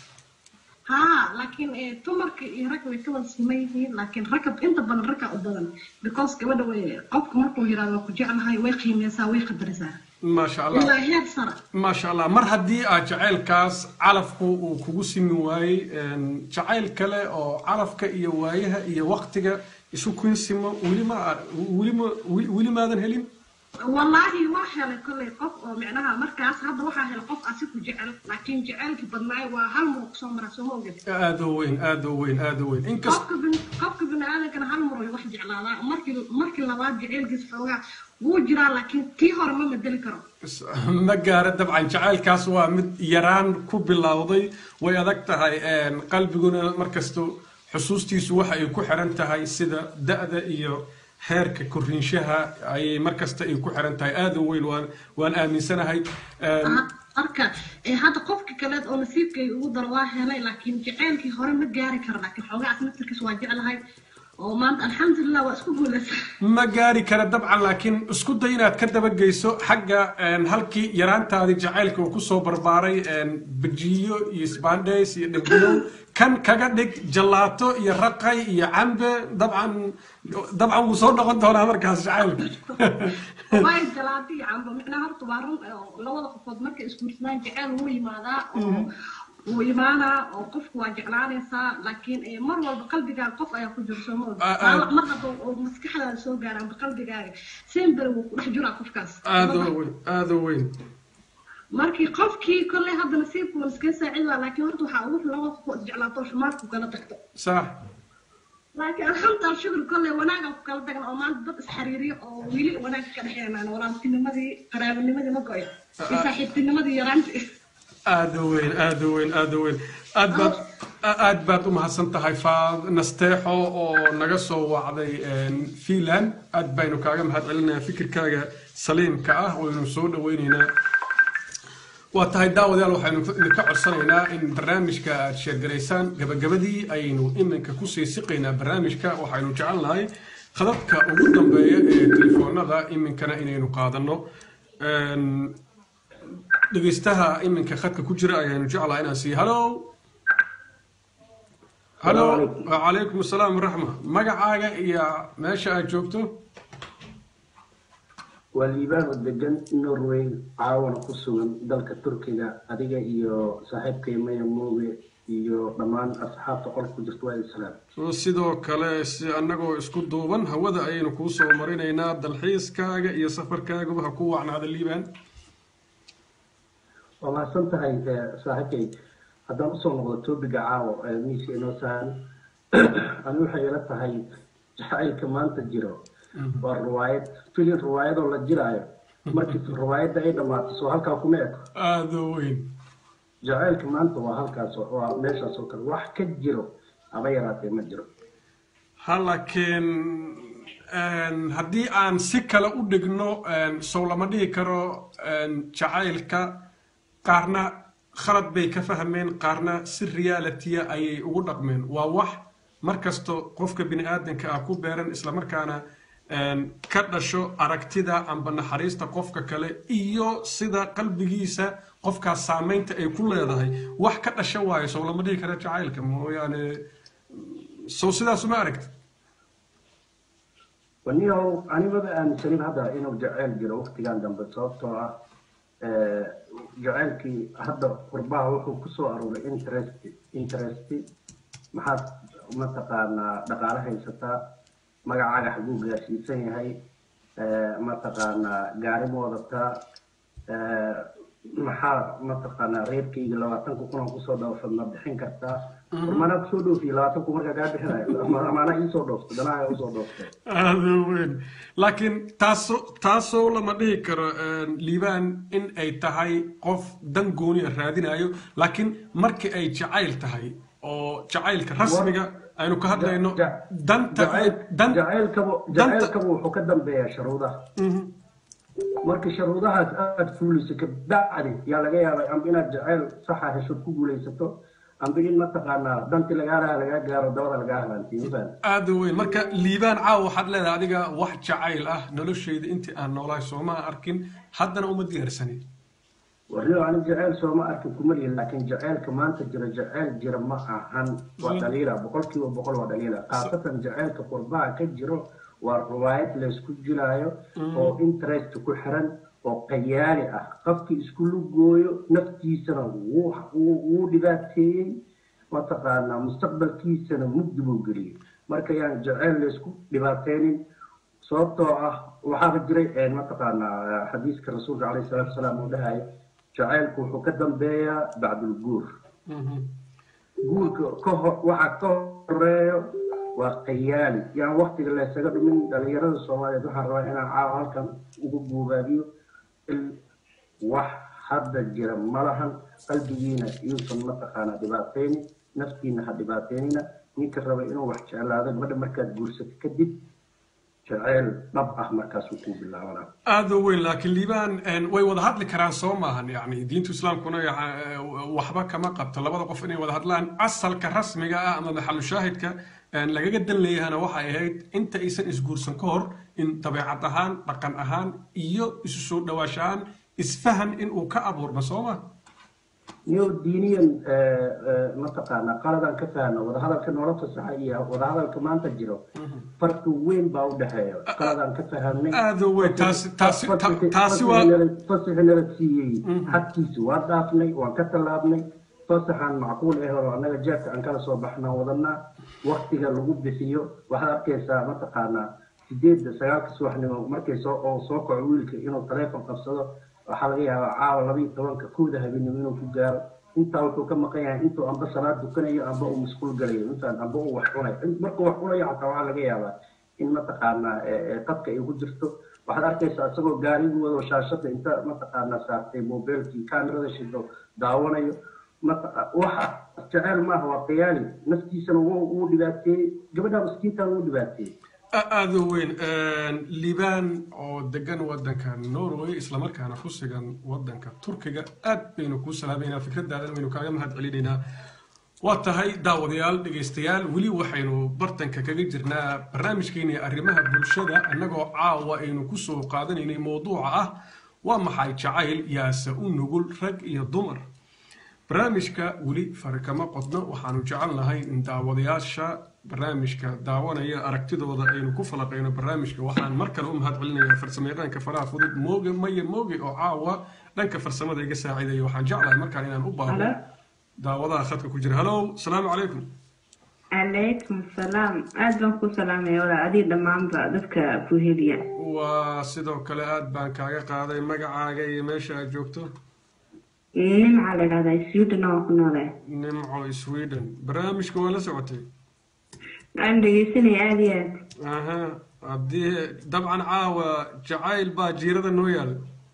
haa laakiin eh, dumarka iyo ragga way ka wada siman yihiin laakiin ragga inta badan ragga u badan because gabadha way qofka markuu yiraahdo waa ku jeclahay way qiimeysaa way qadarisaa maasha allah ilaa heer sare maasha allah mar haddii aad jacaylkaas calafku uu kugu simi waayey een, jacayl kale oo calafka iyo waayaha iyo waktiga isu kun simo weli ma weli ma weli weli maadan helin wallaahi waa helay kolley qof oo micnaha markaas hadda waxaa helay qof asi ku jecel laakiin jecelkii badnaay waa hal muro kusoo mara soo ma oged aada u weyn aada u weyn aada u weyn inkast qofka bin- qofka biniaadankana hal muro wax jeclaadaa markii markii labaad jecelkiis xoogaa wuu jiraa laakiin tii hore ma bedeli karo ma gaara dabcan jacaylkaas waa mid yaraan ku bilowday way adag tahay een, qalbiguna markasto xusuustiisu waxa ay ku xiran tahay sida da-da iyo heerka koriinshaha ayay markasta ay ku xiran tahay aada u weyn waan waan aaminsanahay Een, marka eh, hadda qofka kaleed oo nasiibkay ugu daro waa helay laakiin jecelkii hore ma gaari karo laakiin xoogaa as naftarkiis waa jeclahay oo maanta alxamdulilah waa isku guuleysa ma gaari kara dabcan laakiin isku day inaad ka dabageyso xagga een, halkii yaraantaadii jacaylka uu kusoo barbaaray een, bajiyo iyo sbandays iyo dhegdhegow kan kaga dhig jalaato iyo raqay iyo cambe dabcan dabcan wuu soo noqon doonaa markaas jacaylka way jalaati iyo cambo micnaha horta waa run oo labada qofood markay isguursadaan jecel wuu yimaadaa oo wuu imaanaa oo qofku waa jeclaanaysaa laakiin eh, mar walba qalbigaaga qof ayaa ku jiro soo ma ogi Ah, ah. Dhaawac mar hadda oo maskaxdaada soo gaara amba qalbigaaga sembere wuu ku dhex jiraa qofkaas aada u weyn aada u weyn markii qofkii kolley hadda nasiibku waa iskaga saacid waa laakiin horta waxaa ugu filan labada qof oo isjeclaato oo xumaadku kala tagto sax laakiin alxamdulilah shukur kolley wanaagan ku kala tagna oo maanta dad isxariiriyo oo weli wanaag ka dhexeynaan walaaltinimadii qaraabanimadii ma go-in iyo saaxiibtinimadii yaraantii aada u weyn aada u weyn aada u weyn aad baad aad baad u mahadsan tahay faad nasteexo oo naga soo wacday een, finland aad baynu kaaga mahad celinayaa fikirkaaga saliimka ah waynu soo dhaweyneynaa waa tahay daawadayaal waxaynu idinka codsanaynaa in barnaamijka aad sheergaraysaan gabagabadii ayaynu iminka kusii siqaynaa barnaamijka waxaynu jecelnahay khadadka ugu dambeeya ee telefoonada iminkana inaynu qaadano Een, dhegeystaha iminka khadka ku jira ayaanu jeclaha inaan siiyo halo halo wacalaykum asalaam waraxma magacaaga iyo meesha aad joogto waa liibaan oo degan norway caawana ku sugan dalka turkiga adiga iyo saaxiibkay maya mooge iyo dhammaan asxaabta qolka ku jirta waa islaam So, sidoo kale si annagoo isku duuban hawada ayaynu kuu soo marinaynaa dalxiiskaaga iyo safarkaaguba ha ku wacnaada liibaan waa mahadsan tahay eh, saaxiibkay haddaan usoo noqdo topiga caawo ee miiska inoo saaran ani waxay ila tahay jacaylka maanta jiro waa riwaayad filin riwaayadoo la jiraayo markii riwaayadda ay dhammaato soo halkaa kuma eko aada u weyn jacaylka maanta waa halkaas oo- waa meeshaas oo kale wax ka jiro haba yaraatee ma jiro ha laakiin een, haddii aan si kale u dhigno een, sow lama dhihi karo een, jacaylka qaarna khalad bay ka fahmeen qaarna si realitiya ayay ugu dhaqmeen waa wax markasto qofka bini aadanka ah ku beeran islamarkaana een, ka dhasho aragtida amba naxariista qofka kale iyo sida qalbigiisa qofkaas saameynta ay ku leedahay wax ka dhasha waayo sow lama dhihi karo jacaylka mooyaane sow sidaas uma aragti waniyow animaba aaminsanin hadda inuu jacayl jiro waqtigan dambe sababtoo ah eh, jacaylkii hadda qurbaha wuxuu kusoo aruuray interest interest maxaad mataqaanaa dhaqaale haysataa magacaaga xaguu gaarsiisan yahay eh, mataqaanaa gaari ma wadataa eh, maxaa mataqaanaa reerkayga labaatanka kun aan kusoo dhoofsad ma bixin kartaa manaa kusoo dhoofiye labaatanku markaa kaa bixinayo maanaa iisoo dhoofto danaha usoo dhoofto aada weyn laakiin taaso taasoo lama dhihi karo liibaan in ay tahay qof dan gooniya raadinayo laakiin markii ay jacayl tahay oo jacaylka rasmiga aynu ka hadlayno danta jacaylkaba jacaylkaba wuxuu ka dambeeyaa sharuudaha marka sharuudahaas aad fuuliso kabacdi yaa laga yaabay amba inaad jacayl saxa hesho ku guulaysato amba in mataqaanaa danti lagaa lahaa lagaa gaaro dabada lagaa halaantiyo aada weyn marka liibaan caawa waxaad leedahay adiga wax jacayl ah noloshayda intii aan noolahay sooma arkin haddana uma diyaarsanin warniyo ani jacayl sooma arkin kuma lihin laakiin jacaylka maanta jira jacayl jira ma ahan waa dhaliila boqolkiiba boqol waa dhaliila khaasatan jacaylka qurbaha ka jiro waa riwaayad laysku jiraayo oo interest ku xiran oo qayaali ah qofkii isku lugooyo naftiisana wuu dhibaateeyey mataqaanaa mustaqbalkiisana mugdi buu geliyey marka yaan jacayl laysku dhibaateynin sababtoo ah waxaaba jiray mataqaanaa xadiiska rasuulka caleyhi salaatu wasalaam uu dhahayo jacaylku wuxuu ka dambeeyaa bacdulguur guurka kahor waxa ka horeeyo waa qayaali yaan waktiga laysaga dhumin dhalinyarada soomaaliyeed waxaan rabaa inaan caawa halkan ugu buubaabiyo wax hadda jira malahan qalbigiina iyuusan mataqaanaa dhibaateynin naftiina ha dhibaateynina ninka raba inuu wax jeclaado gabadha markaad guursato kadib jaceyl dhab ah markaasuu kuu bilaabanaa aada u weyn laakiin liibaan way wada hadli karaan soo maahan yani diinta islaamkuna waxba kama qabto labada qof inay wada hadlaan asalka rasmiga ah ama maxalu shaahidka lagaga dan leeyahana waxay ahayd inta aysan isguursan ka hor in dabeecad ahaan dhaqan ahaan iyo isu soo dhawaasho ahaan isfahan in uu ka abuurma soo ma niyo diiniyan mataqaanaa qaladaan ka fahno wadahadalka noola fasaxa iyo wadahadalka maanta jiro farqi weyn baa u dhexeeya qaladaan ka fahamnay aada weyn taasi taasi taasi waa fasaxi nala siiyey xadkiisi waa dhaafnay waan ka tallaabnay fasaxaan macquul ah oo annaga jeerka aan kala soo baxnaa wadanaa waktiga lagu bixiyo waxaad arkaysaa mataqaanaa sideedda sagaalka subaxnimo markay soo oo soo kaco wiilka inuu taleefon qabsado waxaa laga yaabaa caawa laba iyo tobanka kooda habeenimo inuu ku gaaro intaa wuxuu ka maqan yahay intuu amba salaad dukanayo amba uu masquul galayo intaan amba uu wax cunayo markuu wax cunayo xataa waxaa laga yaabaa in mataqaanaa qadka ay ku jirto waxaad arkaysaa isagoo gaarigu wado shaashada inta mataqaanaa saartay mobilkii kaamirada shido daawanayo waxa jeceyl maaha waa qiyaali naftiisana wuu dhibaateeyey gabadha miskiintaan wuu dhibaateeyey aada weyn liibaan oo degan wadanka norway islamarkaana ku sugan wadanka turkiga aad baynu kuu salaameynaa fikradaadan waynu kaaga mahad celinaynaa waa tahay daawadayaal dhegaystayaal weli waxaynu bartanka kaga jirnaa barnaamijkeeni arrimaha bulshada annagoo caawa aynu kusoo qaadanaynay mowduuca ah waa maxay jacayl yaase u nugul rag iyo dumar barnaamijka weli fari kama qodno waxaanu jecel nahay in daawadayaasha barnaamijka daawanaya aragtidooda aynu ku falaqayno barnaamijka waxaan mar kale u mahad celinayaa farsamayaqaanka faraha fudud mooge maye mooge oo caawa dhanka farsamada iga saaciidaya waxaan jeclahay markaan inaan u baabo daawadaha khadka ku jira halow asalaamu calaykum calaykum salaam aad baan ku salaamaya walaa adii dhammaanba dadka ku heliya waa sidoo kale aad baan kaaga qaaday magacaaga iyo meesha aad joogto nimca la dhahdaa sweden oo ku noole nimco sweden barnaamijka waa la socotay waan dhegeysanaya aada iyo aad aha haddii dabcan caawa jacayl baa jiirada noo yaal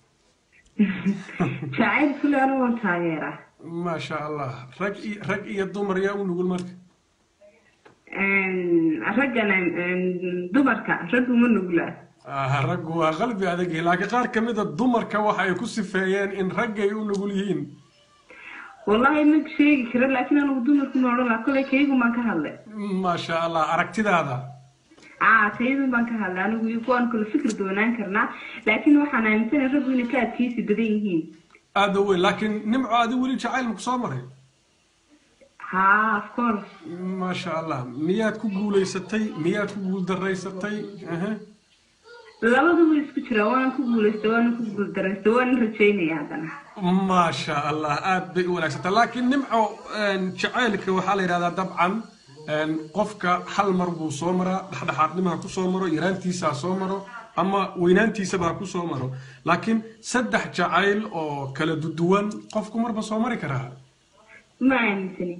jacayl kule anigu waan taageera maasha allah rag iyo rag iyo dumar yaa u nugul marka raggana dumarka raggu ma nugla raggu waa qalbi adag laakiin qaar ka mida dumarka waxa ay ku sifeeyeen in raggay u nugul yihiin wallahi ma sheegi karo laakiin anigu dumarku ma odhan laha kolay kaygu baan ka hadlay maasha allah aragtidaada aa kaydun baan ka hadlay anigu iyo kuwaan kale fikir doonaan karnaa laakiin waxaan aaminsanay raggu inay ka adkeysi badan yihiin aada weyn laakiin nimco adi weli jacayl maku soo maray ha of course maasha allah miyaad ku guulaysatay miyaad ku guuldaraysatay labadu way isku jiraa waana ku guulaystay waana ku guuldaraysta waana rajaynaya haddana maasha allah aad bay u wanaagsanta laakiin nimco jacaylka waxaa la yidhahdaa dabcan qofka hal mar buu soo maraa dhexdhexaadnimaha ku soo maro yaraantiisaa soo maro ama weynaantiisaba ha ku soo maro laakiin saddex jacayl oo kala duduwan qofku marba soo mari karaa ma aaminsani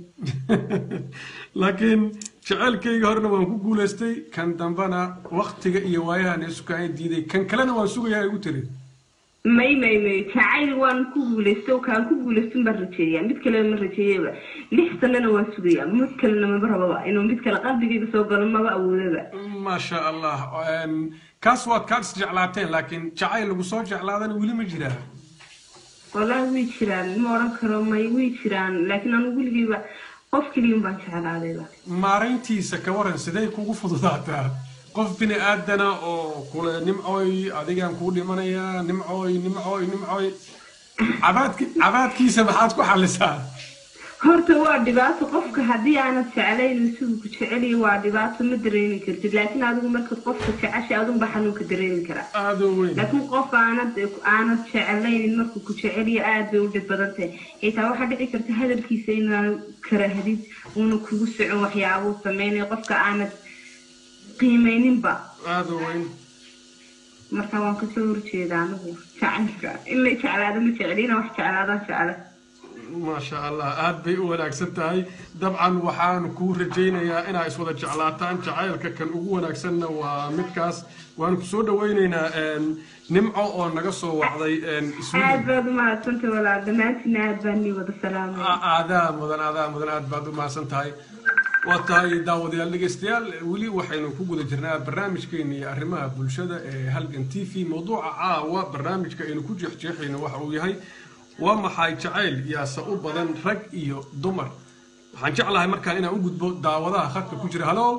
laakiin jacaylkayga horena waan ku guulaystay kan dambena waktiga iyo waayahan isukaan diiday kan kalena waan sugayaa igu tiri may may may jacayl waan ku guulaysto kaan ku guulayston baan rajeeyaa mid kale ma rajeeyaba lix sanana waan sugayaa mid kalena maba rababa inuu mid kale qalbigayga soo galo maba awoodaba maasha allah kaas waad kaad isjeclaateen laakiin jacayl lagu soo jeclaadana weli ma jiraa wallaahi way jiraan ma odhan karo may way jiraan laakiin anu weligayba qof keliyan baan jeclaadayba maarayntiisa ka waran sidee kugu fududaataa qof bini aadana oo kule nimcooy adigaan kuu dhimanayaa nimcooy nimcooy nimcooy cabaadki cabaadkiisa maxaad ku xalisaa horta waa dhibaato qofka haddii aanad jeclayn siduu ku jeceliya waa dhibaato ma dareemi kartid laakiin adigu markaad qofka jeceshay adunba xanuunka dareemi karaa aada weyn laakiin qof aanad aanad jeclaynin markuu ku jeceliya aad bay u dhib badan tahay xitaa waxaa dhici karta hadalkiisa inaanu karahdid uuna kugu socon waxyaabuu sameynaya qofka aanad qiimeyninba aada weyn marka waan kasoo horjeeda anigu jacaylka in la jeclaado ma jecli inaan wax jeclaadaan jecla maasha allah aad bay u wanaagsan tahay dabcan waxaan kuu rajaynayaa inaa iswada jeclaataan jacaylka kan ugu wanaagsanna waa midkaas waan ku soo dhawaynaynaa nimco oo naga soo wacday aad baad umahadsantay walaal dhammaantiina aad baan nii wada salaamaya aadaa mudan aadaa mudan aad baad u mahadsan tahay waa tahay daawadayaal dhegeystayaal weli waxaynu ku guda jirnaa barnaamijkeena iyo arrimaha bulshada ee halgan t v mawduuca caawa barnaamijka aynu ku jeexjeexayno waxa uu yahay waa maxay jacayl yaase u badan rag iyo dumar waxaan jeclahay markaan inaan u gudbo daawadaha khadka ku jira halo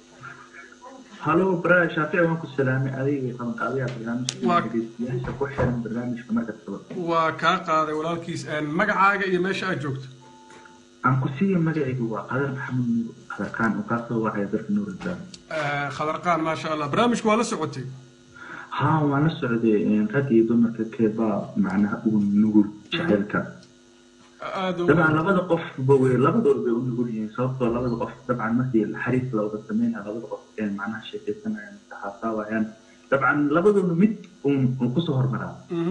halo bara shaafici waan ku salaamay adiga qabanqaadayaha barnaamijka dhegeystayaasha ku xiran barnaamijka markastaba waa kaa qaaday walaalkiis magacaaga iyo meesha aad joogto aan ku siiya magacaygu waa qadar maxamed nuur qadarkaan oo kaa soo wacaya dalka nuuradaan khadarqaan maasha allah barnaamijku waa la socotay haa waan la socday rag iyo dumarka keebaa macnaha ugu nugul jacaylka dabcan labada qofba wey labadood bay u nugul yihiin sababtoo labada qof dabcan markii xariis la wada sameynaya labada qof ee macnaha sheekaysanayaan taxaasaawayaan dabcan labadooda mid uu kusoo hormaraa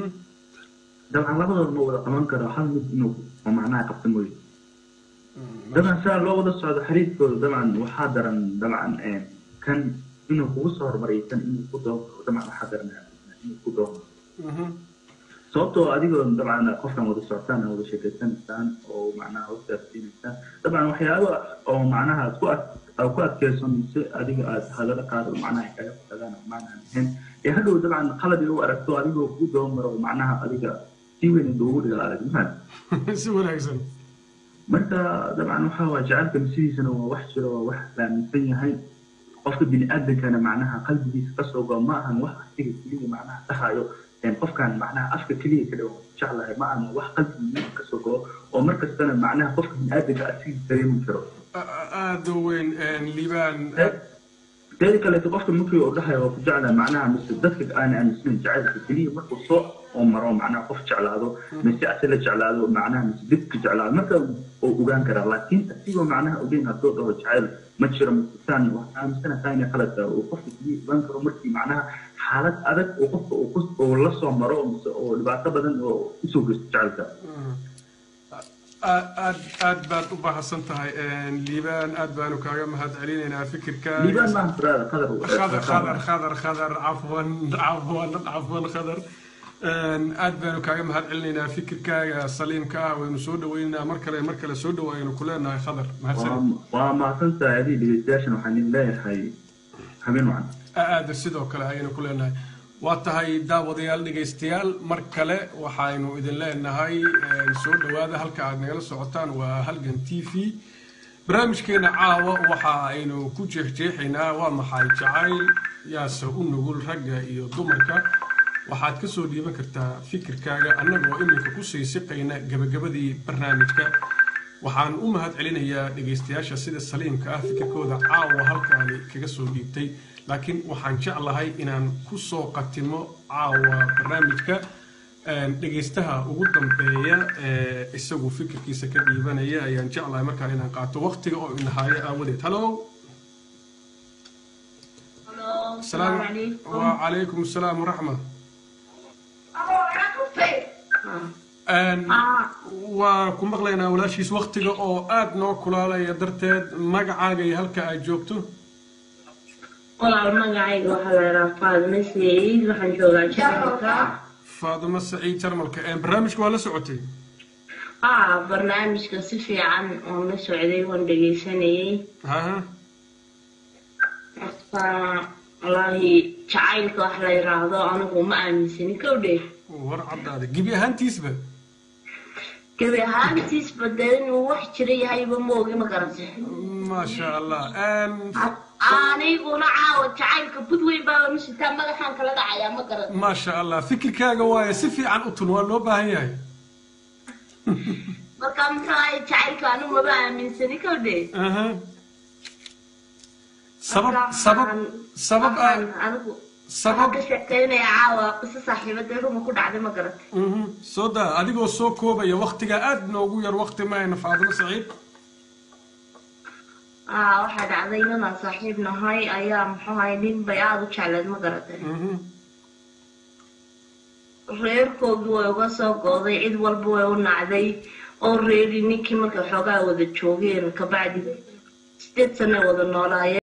dabcan labadooda ma wada qaban karo hal mid inuu macnaha qabta mooye dabcan saa loo wada socdo xariiskooda dabcan waxaa daran dabcan kan inuu kugu soo hormariyo kan inuu ku doomo dabcan waxaa daranaya inuu ku doomo sababtoo adigoo dabcan qofkan wada socotaan wada sheekaysanaysaan oo macnaha wadaasiinaysaan dabcan waxyaaba oo macnaha aad ku aad ku adkeyso mise adiga aad hadalo qaar macnaha kaga fadadaan macnaha ahayn ee hadhow dabcan qalad u aragto adigoo ku doomaro macnaha adiga si weyn inta ugu dhiga adag maxaad si wanaagsan marka dabcan waxa waa jacaylka sidiisana waa wax jiro waa wax laaminsan yahay qofka bini aadankana macnaha qalbigiisa kasoo go ma ahan wax asiga keliya macnaha dhahayo qofkan macnaha afka keliya ka dhow jeclahay ma ahan wax qalbigiisa kasoo go oo markastana macnaha qofka bini aadanka asiga dareemi karo aada u weyn liibaan teeda kaleeto qofka markii uu dhahayo waa ku jeclahay macnaha mise dadka aan aaminsanayn jacaylka keliya markuu soo oo maro macnaha qof jeclaado mise ase la jeclaado macnaha mise dadka jeclaado marka uu ogaan karaa laakiin asigoo macnaha ogeyn haddoo dhaho jacayl ma jiro mistaan wax aaminsana taayna qalad uu qofka keliya ogaan karo markii macnaha xaalad adag uu qofka uu la soo maro mise oo dhibaato badan oo usoo geysto jacaylka aad aad baad u baahsan tahay liibaan aad baanu kaaga mahad celinaynaa fikirka liibaan maaha furaada qadar khadar khadar khadar khadar cafwan cafwan cafwan khadar aad baanu kaaga mahad celinaynaa fikirkaaga saliimka ah waynu soo dhaweynaynaa mar kale mar kale soo dhawaaynu ku leenahay khadar waa mahadsantahay adii dhegeystayaashan waxaan idin leeyahay habeen wacan aada sidoo kale ayaynu ku leenahay waa tahay daawadayaal dhegaystayaal mar kale waxaynu idin leenahay soo dhowaada halka aad nagala socotaan waa halgan t v barnaamijkeena caawa waxa aynu ku jeexjeexaynaa waa maxay jacayl yaase u nugul ragga iyo dumarka waxaad ka soo dhiiban kartaa fikirkaaga annagoo iminka kusii siqayna gebagabadii barnaamijka waxaan u mahad celinayaa dhegaystayaasha sida saliimka ah fikirkooda caawa halkaani kaga soo dhiibtay laakiin waxaan jeclahay inaan ku soo qatimo caawa barnaamijka dhegaystaha ugu dambeeya ee isagu fikirkiisa ka dhiibanaya ayaan jeclahay markaan inaan qaato waqtiga oo inahaayo aawadeed halo السلام وعليكم السلام ورحمة waa ku maqlaynaa walaashiis waktiga oo aada noo kulaalaya darteed magacaaga iyo halka aad joogto walaal magacayga waxaa la yidhaha faadime saciid waxaan joogaa jarmalka faadimo saciid jarmalka barnaamijka waa la socotay aa barnaamijka si fiican oon la socday waan dhegaysanayay haha horta wallaahi jacaylka wax la yidhaahdo anigu ma aaminsanin kowdhe war caddaada gebi ahaantiisba gebi ahaantiisba dee inuu wax jira yahayba ma ogi ma garate maasha allah aniguna caawa jacaylka budweyn baa masitaa madaxaan kala dhacayaa ma garate maasha allah fikirkaaga waaye si fiican u tun waa loo baahan yahay marka muxuu ahay jacaylka anigu maba aaminsani kowdhe sabab sabab sabab anigu sabab ka sheekeynaya caawa qiso saaxiibada ruma ku dhacday ma garatay soo daa adigoo soo koobaya waktiga aada noogu yar wakti maayna faadimo saciid aa waxaa dhacday inanaan saaxiib nahay ayaa muxuu ahay nin bay aada u jecleed ma garatay reerkoodii way uga soo gooday cid walba way u nacday oo reeri ninkii markay xoogaa wada joogeen kabacdi sideed sane wada noolaayeen